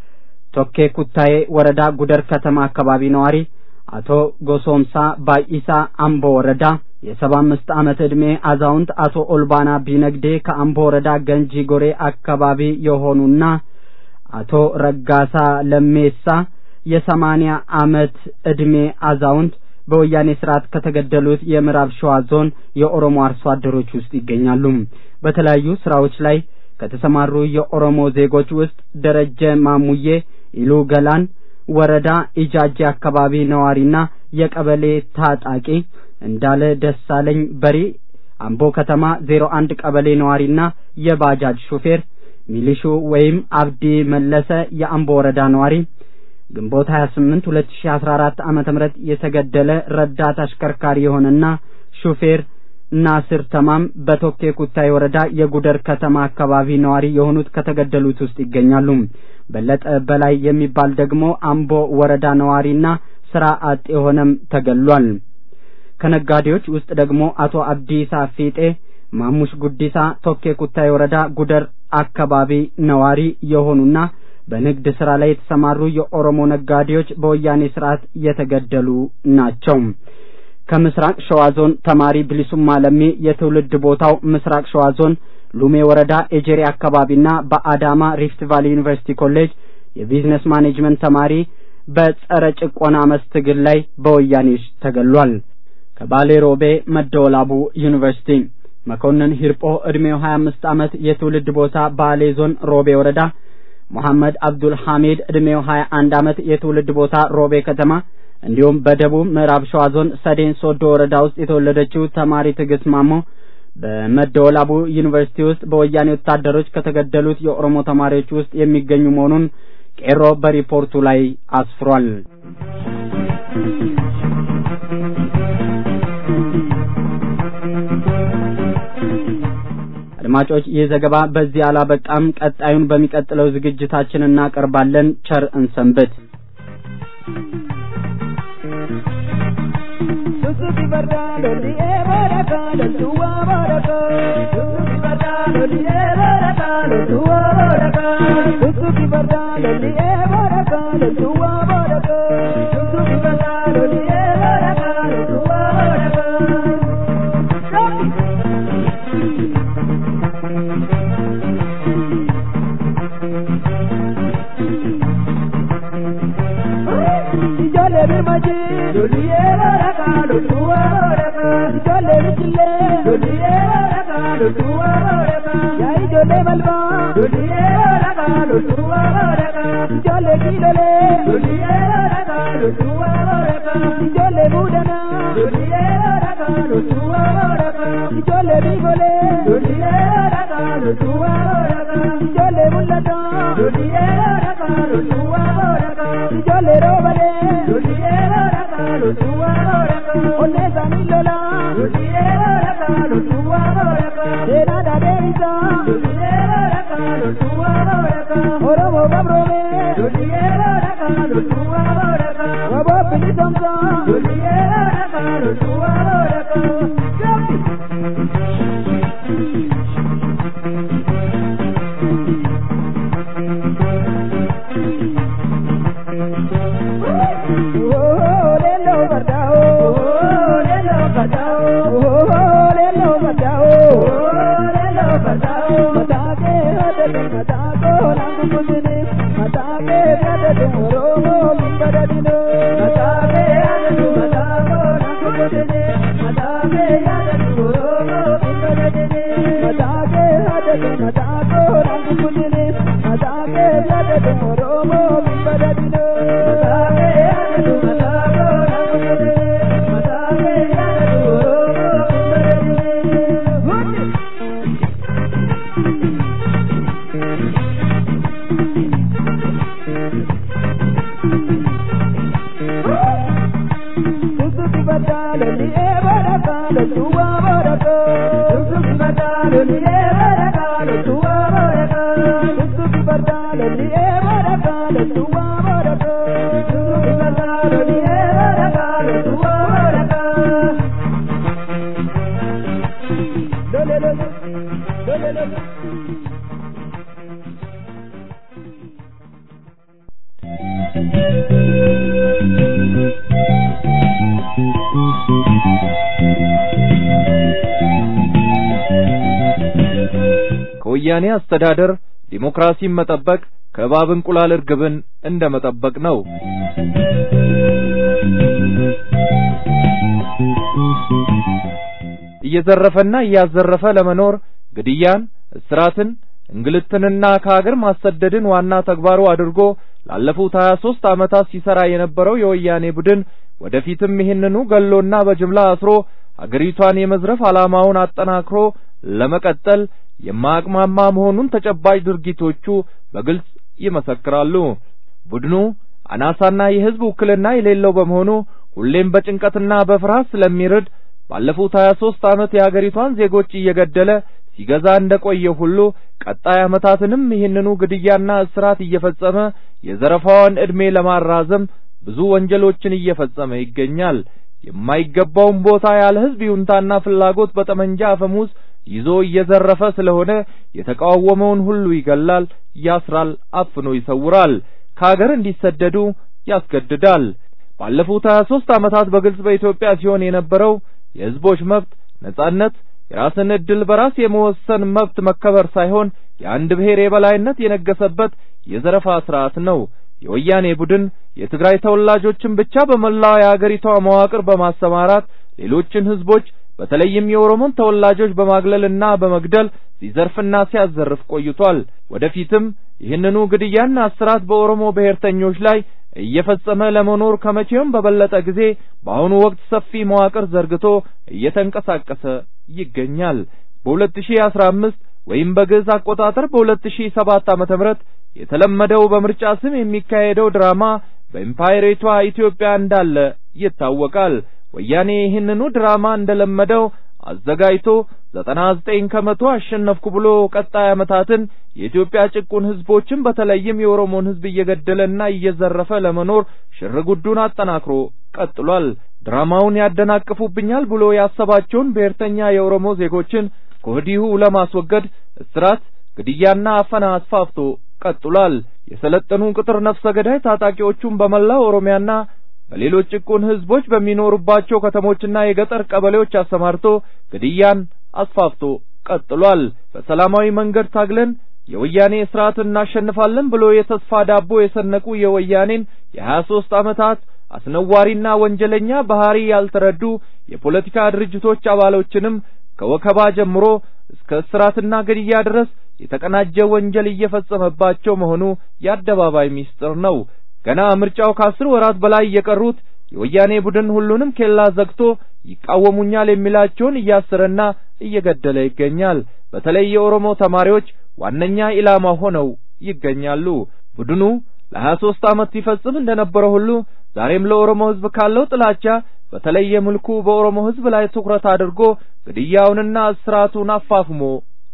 ቶኬ ኩታዬ ወረዳ ጉደር ከተማ አካባቢ ነዋሪ፣ አቶ ጎሶምሳ ባይሳ አምቦ ወረዳ የሰባ አምስት ዓመት ዕድሜ አዛውንት አቶ ኦልባና ቢነግዴ ከአምቦ ወረዳ ገንጂ ጎሬ አካባቢ የሆኑና አቶ ረጋሳ ለሜሳ የሰማኒያ ዓመት ዕድሜ አዛውንት በወያኔ ስርዓት ከተገደሉት የምዕራብ ሸዋ ዞን የኦሮሞ አርሶ አደሮች ውስጥ ይገኛሉ። በተለያዩ ስራዎች ላይ ከተሰማሩ የኦሮሞ ዜጎች ውስጥ ደረጀ ማሙዬ ኢሉ ገላን ወረዳ ኢጃጄ አካባቢ ነዋሪና የቀበሌ ታጣቂ እንዳለ ደሳለኝ በሪ አምቦ ከተማ ዜሮ አንድ ቀበሌ ነዋሪና የባጃጅ ሹፌር ሚሊሹ ወይም አብዲ መለሰ የአምቦ ወረዳ ነዋሪ ግንቦት 28 2014 ዓመተ ምህረት የተገደለ ረዳት አሽከርካሪ የሆነና ሹፌር ናስር ተማም በቶኬ ኩታይ ወረዳ የጉደር ከተማ አካባቢ ነዋሪ የሆኑት ከተገደሉት ውስጥ ይገኛሉ። በለጠ በላይ የሚባል ደግሞ አምቦ ወረዳ ነዋሪና ስራ አጥ የሆነም ተገሏል። ከነጋዴዎች ውስጥ ደግሞ አቶ አብዲሳ ፊጤ ማሙሽ ጉዲሳ ቶኬ ኩታይ ወረዳ ጉደር አካባቢ ነዋሪ የሆኑና በንግድ ስራ ላይ የተሰማሩ የኦሮሞ ነጋዴዎች በወያኔ ስርዓት የተገደሉ ናቸው። ከምስራቅ ሸዋ ዞን ተማሪ ብሊሱማ ለሚ የትውልድ ቦታው ምስራቅ ሸዋ ዞን ሉሜ ወረዳ ኤጀሪ አካባቢና በአዳማ ሪፍት ቫሊ ዩኒቨርሲቲ ኮሌጅ የቢዝነስ ማኔጅመንት ተማሪ በጸረ ጭቆና አመፅ ትግል ላይ በወያኔዎች ተገሏል። ከባሌ ሮቤ መደወላቡ ዩኒቨርሲቲ መኮንን ሂርጶ ዕድሜው 25 ዓመት የትውልድ ቦታ ባሌ ዞን ሮቤ ወረዳ መሐመድ አብዱል ሐሚድ ዕድሜው 21 ዓመት የትውልድ ቦታ ሮቤ ከተማ እንዲሁም በደቡብ ምዕራብ ሸዋ ዞን ሰዴን ሶዶ ወረዳ ውስጥ የተወለደችው ተማሪ ትዕግስት ማሞ በመደወላቡ ዩኒቨርሲቲ ውስጥ በወያኔ ወታደሮች ከተገደሉት የኦሮሞ ተማሪዎች ውስጥ የሚገኙ መሆኑን ቄሮ በሪፖርቱ ላይ አስፍሯል። አድማጮች ይህ ዘገባ በዚህ አላበቃም። ቀጣዩን በሚቀጥለው ዝግጅታችን እናቀርባለን። ቸር እንሰንብት። Ijoollee birmaji loliyee baraka loltuwa baraka ijoollee bichillee loliyee baraka loltuwa baraka yaa ijoollee balbaa loliyee baraka loltuwa baraka ijoollee kiilolee loliyee baraka loltuwa baraka ijoollee muudanaa loliyee baraka loltuwa baraka ijoollee biigolee loliyee baraka loltuwa baraka ijoollee mul'ataa loliyee baraka loltuwa baraka ijoollee roobalee loliyee baraka loltuwa baraka onnee isaanii lolaa loliyee baraka loltuwa seenaa dadeemsa lolli yeroo dhaqa loltuu aboo dhaqa oromoo gabroome lolli yeroo dhaqa loltuu aboo dhaqa waboo bilisomsa lolli yeroo dhaqa loltuu aboo dhaqa. ከወያኔ አስተዳደር ዲሞክራሲን መጠበቅ ከእባብ እንቁላል እርግብን እንደ መጠበቅ ነው። እየዘረፈና እያዘረፈ ለመኖር ግድያን፣ እስራትን፣ እንግልትንና ከሀገር ማሰደድን ዋና ተግባሩ አድርጎ ላለፉት ሀያ ሦስት ዓመታት ሲሰራ የነበረው የወያኔ ቡድን ወደፊትም ይህንኑ ገሎና በጅምላ አስሮ አገሪቷን የመዝረፍ ዓላማውን አጠናክሮ ለመቀጠል የማያቅማማ መሆኑን ተጨባጭ ድርጊቶቹ በግልጽ ይመሰክራሉ። ቡድኑ አናሳና የሕዝብ ውክልና የሌለው በመሆኑ ሁሌም በጭንቀትና በፍርሃት ስለሚርድ ባለፉት ሀያ ሦስት ዓመት የአገሪቷን ዜጎች እየገደለ ሲገዛ እንደቆየ ሁሉ ቀጣይ ዓመታትንም ይህንኑ ግድያና እስራት እየፈጸመ የዘረፋውን ዕድሜ ለማራዘም ብዙ ወንጀሎችን እየፈጸመ ይገኛል። የማይገባውን ቦታ ያለ ሕዝብ ይሁንታና ፍላጎት በጠመንጃ አፈሙዝ ይዞ እየዘረፈ ስለሆነ የተቃወመውን ሁሉ ይገላል፣ ያስራል፣ አፍኖ ይሰውራል፣ ከሀገር እንዲሰደዱ ያስገድዳል። ባለፉት ሀያ ሦስት ዓመታት በግልጽ በኢትዮጵያ ሲሆን የነበረው የሕዝቦች መብት ነጻነት፣ የራስን ዕድል በራስ የመወሰን መብት መከበር ሳይሆን የአንድ ብሔር የበላይነት የነገሰበት የዘረፋ ስርዓት ነው። የወያኔ ቡድን የትግራይ ተወላጆችን ብቻ በመላው የአገሪቷ መዋቅር በማሰማራት ሌሎችን ሕዝቦች በተለይም የኦሮሞን ተወላጆች በማግለልና በመግደል ሲዘርፍና ሲያዘርፍ ቆይቷል። ወደፊትም ይህንኑ ግድያና እስራት በኦሮሞ ብሔርተኞች ላይ እየፈጸመ ለመኖር ከመቼውም በበለጠ ጊዜ በአሁኑ ወቅት ሰፊ መዋቅር ዘርግቶ እየተንቀሳቀሰ ይገኛል። በ2015 ወይም በግዕዝ አቆጣጠር በ2007 ዓመተ ምህረት የተለመደው በምርጫ ስም የሚካሄደው ድራማ በኢምፓየሪቷ ኢትዮጵያ እንዳለ ይታወቃል። ወያኔ ይህንኑ ድራማ እንደለመደው አዘጋጅቶ ዘጠና ዘጠኝ ከመቶ አሸነፍኩ ብሎ ቀጣይ ዓመታትን የኢትዮጵያ ጭቁን ሕዝቦችን በተለይም የኦሮሞን ሕዝብ እየገደለና እየዘረፈ ለመኖር ሽርጉዱን አጠናክሮ ቀጥሏል። ድራማውን ያደናቅፉብኛል ብሎ ያሰባቸውን ብሔርተኛ የኦሮሞ ዜጎችን ከወዲሁ ለማስወገድ እስራት፣ ግድያና አፈና አስፋፍቶ ቀጥሏል። የሰለጠኑ ቅጥር ነፍሰ ገዳይ ታጣቂዎቹን በመላው ኦሮሚያና በሌሎች ጭቁን ሕዝቦች በሚኖሩባቸው ከተሞችና የገጠር ቀበሌዎች አሰማርቶ ግድያን አስፋፍቶ ቀጥሏል። በሰላማዊ መንገድ ታግለን የወያኔ ስርዓት እናሸንፋለን ብሎ የተስፋ ዳቦ የሰነቁ የወያኔን የሀያ ሦስት ዓመታት አስነዋሪና ወንጀለኛ ባህሪ ያልተረዱ የፖለቲካ ድርጅቶች አባሎችንም ከወከባ ጀምሮ እስከ እስራትና ግድያ ድረስ የተቀናጀ ወንጀል እየፈጸመባቸው መሆኑ የአደባባይ ሚስጥር ነው። ገና ምርጫው ከአስር ወራት በላይ የቀሩት የወያኔ ቡድን ሁሉንም ኬላ ዘግቶ ይቃወሙኛል የሚላቸውን እያሰረና እየገደለ ይገኛል። በተለይ የኦሮሞ ተማሪዎች ዋነኛ ኢላማ ሆነው ይገኛሉ። ቡድኑ ለሀያ ሦስት ዓመት ሲፈጽም እንደነበረው ሁሉ ዛሬም ለኦሮሞ ሕዝብ ካለው ጥላቻ በተለየ መልኩ በኦሮሞ ሕዝብ ላይ ትኩረት አድርጎ ግድያውንና እስራቱን አፋፍሞ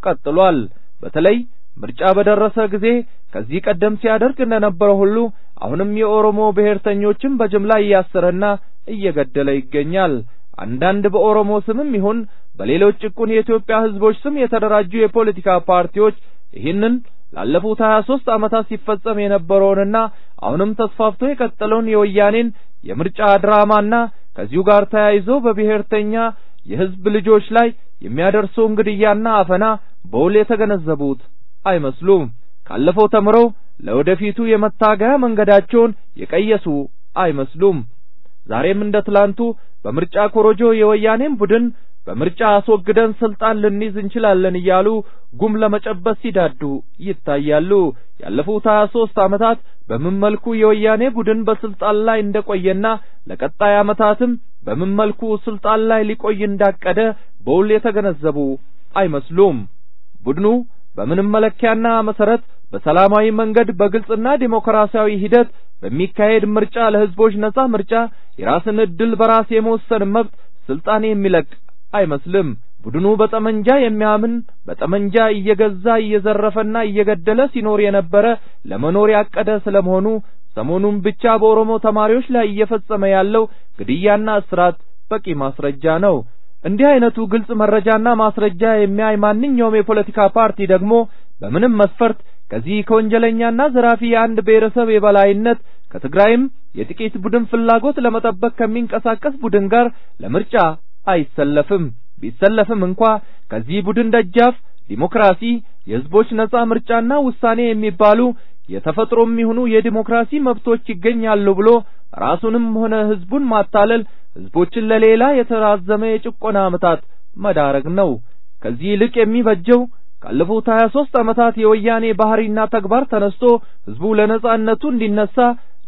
ቀጥሏል። በተለይ ምርጫ በደረሰ ጊዜ ከዚህ ቀደም ሲያደርግ እንደነበረው ሁሉ አሁንም የኦሮሞ ብሔርተኞችን በጅምላ እያሰረና እየገደለ ይገኛል። አንዳንድ በኦሮሞ ስምም ይሁን በሌሎች ጭቁን የኢትዮጵያ ሕዝቦች ስም የተደራጁ የፖለቲካ ፓርቲዎች ይህንን ላለፉት ሀያ ሦስት ዓመታት ሲፈጸም የነበረውንና አሁንም ተስፋፍቶ የቀጠለውን የወያኔን የምርጫ ድራማና ከዚሁ ጋር ተያይዞ በብሔርተኛ የሕዝብ ልጆች ላይ የሚያደርሰውን ግድያና አፈና በውል የተገነዘቡት አይመስሉም። ካለፈው ተምረው ለወደፊቱ የመታገያ መንገዳቸውን የቀየሱ አይመስሉም። ዛሬም እንደ ትላንቱ በምርጫ ኮሮጆ የወያኔን ቡድን በምርጫ አስወግደን ስልጣን ልንይዝ እንችላለን እያሉ ጉም ለመጨበስ ሲዳዱ ይታያሉ። ያለፉት ሀያ ሦስት ዓመታት በምን መልኩ የወያኔ ቡድን በስልጣን ላይ እንደቆየና ለቀጣይ ዓመታትም በምን መልኩ ስልጣን ላይ ሊቆይ እንዳቀደ በውል የተገነዘቡ አይመስሉም። ቡድኑ በምንም መለኪያና መሰረት በሰላማዊ መንገድ በግልጽና ዲሞክራሲያዊ ሂደት በሚካሄድ ምርጫ ለሕዝቦች ነጻ ምርጫ የራስን ዕድል በራስ የመወሰን መብት ስልጣን የሚለቅ አይመስልም። ቡድኑ በጠመንጃ የሚያምን በጠመንጃ እየገዛ እየዘረፈና እየገደለ ሲኖር የነበረ ለመኖር ያቀደ ስለመሆኑ ሰሞኑን ብቻ በኦሮሞ ተማሪዎች ላይ እየፈጸመ ያለው ግድያና እስራት በቂ ማስረጃ ነው። እንዲህ አይነቱ ግልጽ መረጃና ማስረጃ የሚያይ ማንኛውም የፖለቲካ ፓርቲ ደግሞ በምንም መስፈርት ከዚህ ከወንጀለኛና ዘራፊ የአንድ ብሔረሰብ የበላይነት ከትግራይም የጥቂት ቡድን ፍላጎት ለመጠበቅ ከሚንቀሳቀስ ቡድን ጋር ለምርጫ አይሰለፍም። ቢሰለፍም እንኳ ከዚህ ቡድን ደጃፍ ዲሞክራሲ፣ የሕዝቦች ነጻ ምርጫና ውሳኔ የሚባሉ የተፈጥሮም ይሁኑ የዲሞክራሲ መብቶች ይገኛሉ ብሎ ራሱንም ሆነ ሕዝቡን ማታለል ሕዝቦችን ለሌላ የተራዘመ የጭቆና ዓመታት መዳረግ ነው። ከዚህ ይልቅ የሚበጀው ካለፉት ሀያ ሦስት ዓመታት የወያኔ ባህሪና ተግባር ተነስቶ ሕዝቡ ለነጻነቱ እንዲነሳ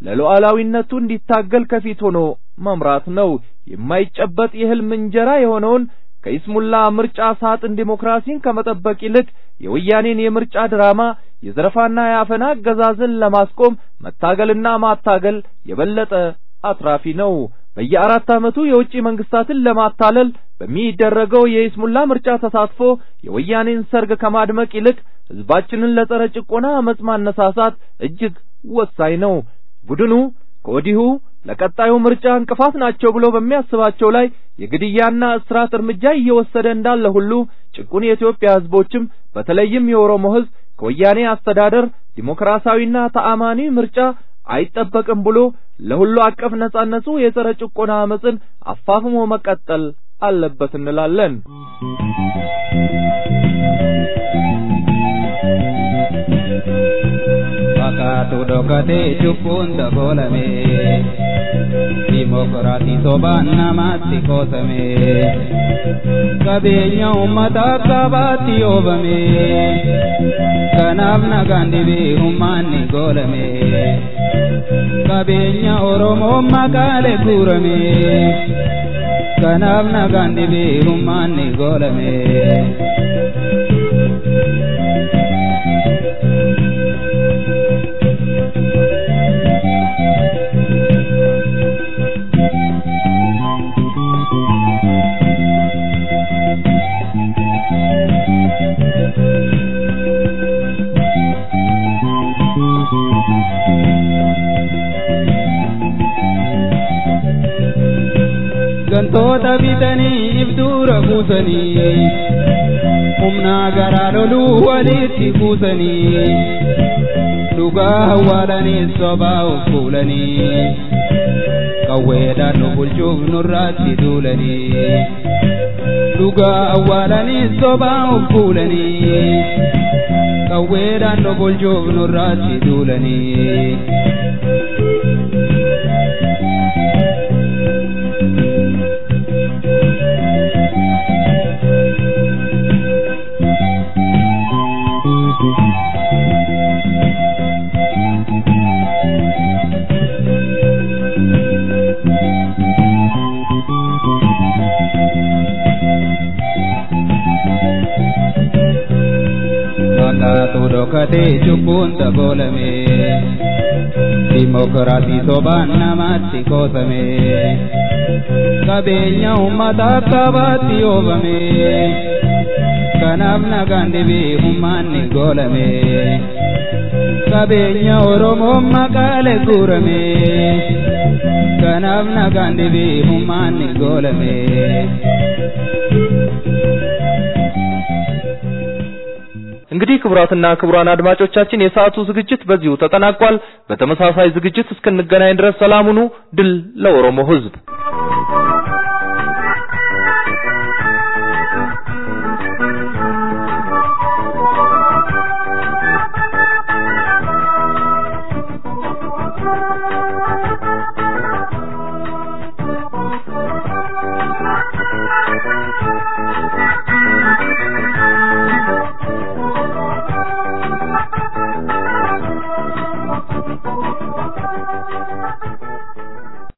ለሉዓላዊነቱ እንዲታገል ከፊት ሆኖ መምራት ነው። የማይጨበጥ የሕልም እንጀራ የሆነውን ከይስሙላ ምርጫ ሳጥን ዲሞክራሲን ከመጠበቅ ይልቅ የወያኔን የምርጫ ድራማ የዘረፋና የአፈና አገዛዝን ለማስቆም መታገልና ማታገል የበለጠ አትራፊ ነው። በየአራት ዓመቱ የውጭ መንግስታትን ለማታለል በሚደረገው የይስሙላ ምርጫ ተሳትፎ የወያኔን ሰርግ ከማድመቅ ይልቅ ሕዝባችንን ለጸረ ጭቆና አመጽ ማነሳሳት እጅግ ወሳኝ ነው። ቡድኑ ከወዲሁ ለቀጣዩ ምርጫ እንቅፋት ናቸው ብሎ በሚያስባቸው ላይ የግድያና እስራት እርምጃ እየወሰደ እንዳለ ሁሉ ጭቁን የኢትዮጵያ ሕዝቦችም በተለይም የኦሮሞ ሕዝብ ከወያኔ አስተዳደር ዲሞክራሲያዊና ተአማኒ ምርጫ አይጠበቅም ብሎ ለሁሉ አቀፍ ነጻነቱ የጸረ ጭቆና አመጽን አፋፍሞ መቀጠል አለበት እንላለን። Fakkaatu dhokatee cubbuun dabolame Dimokiraatii sobaan namaatti qoosame Qabeenya uummataa qabaatti oobame Kanaaf nagaan dhibee humnaanni goolame Qabeenya Oromoo makaalee guurame Kanaaf nagaan dhibee humnaanni goolame gantoota bitanii ibduura buusanii humnaa garaa loluu walitti buusanii dhugaa awwaalanii sobaa of fuulanii qawweedhaan nu bulchuuf nurraatti duulanii dhugaa awwaalanii sobaa of fuulanii qawweedhaan nu bulchuuf nurraatti duulanii. Fakkaatu dhokatee cubbuun dabolame Dimokiraatii sobaan namaatti qoosame Qabeenya uummataa qabaatti oobame kanaaf nagaan dhibii hummaanni goolame qabeenya oromoo maqaalee guurame kanaaf nagaan dhibii hummaanni goolame. እንግዲህ ክቡራትና ክቡራን አድማጮቻችን የሰዓቱ ዝግጅት በዚሁ ተጠናቋል። በተመሳሳይ ዝግጅት እስክንገናኝ ድረስ ሰላም ሁኑ። ድል ለኦሮሞ ሕዝብ።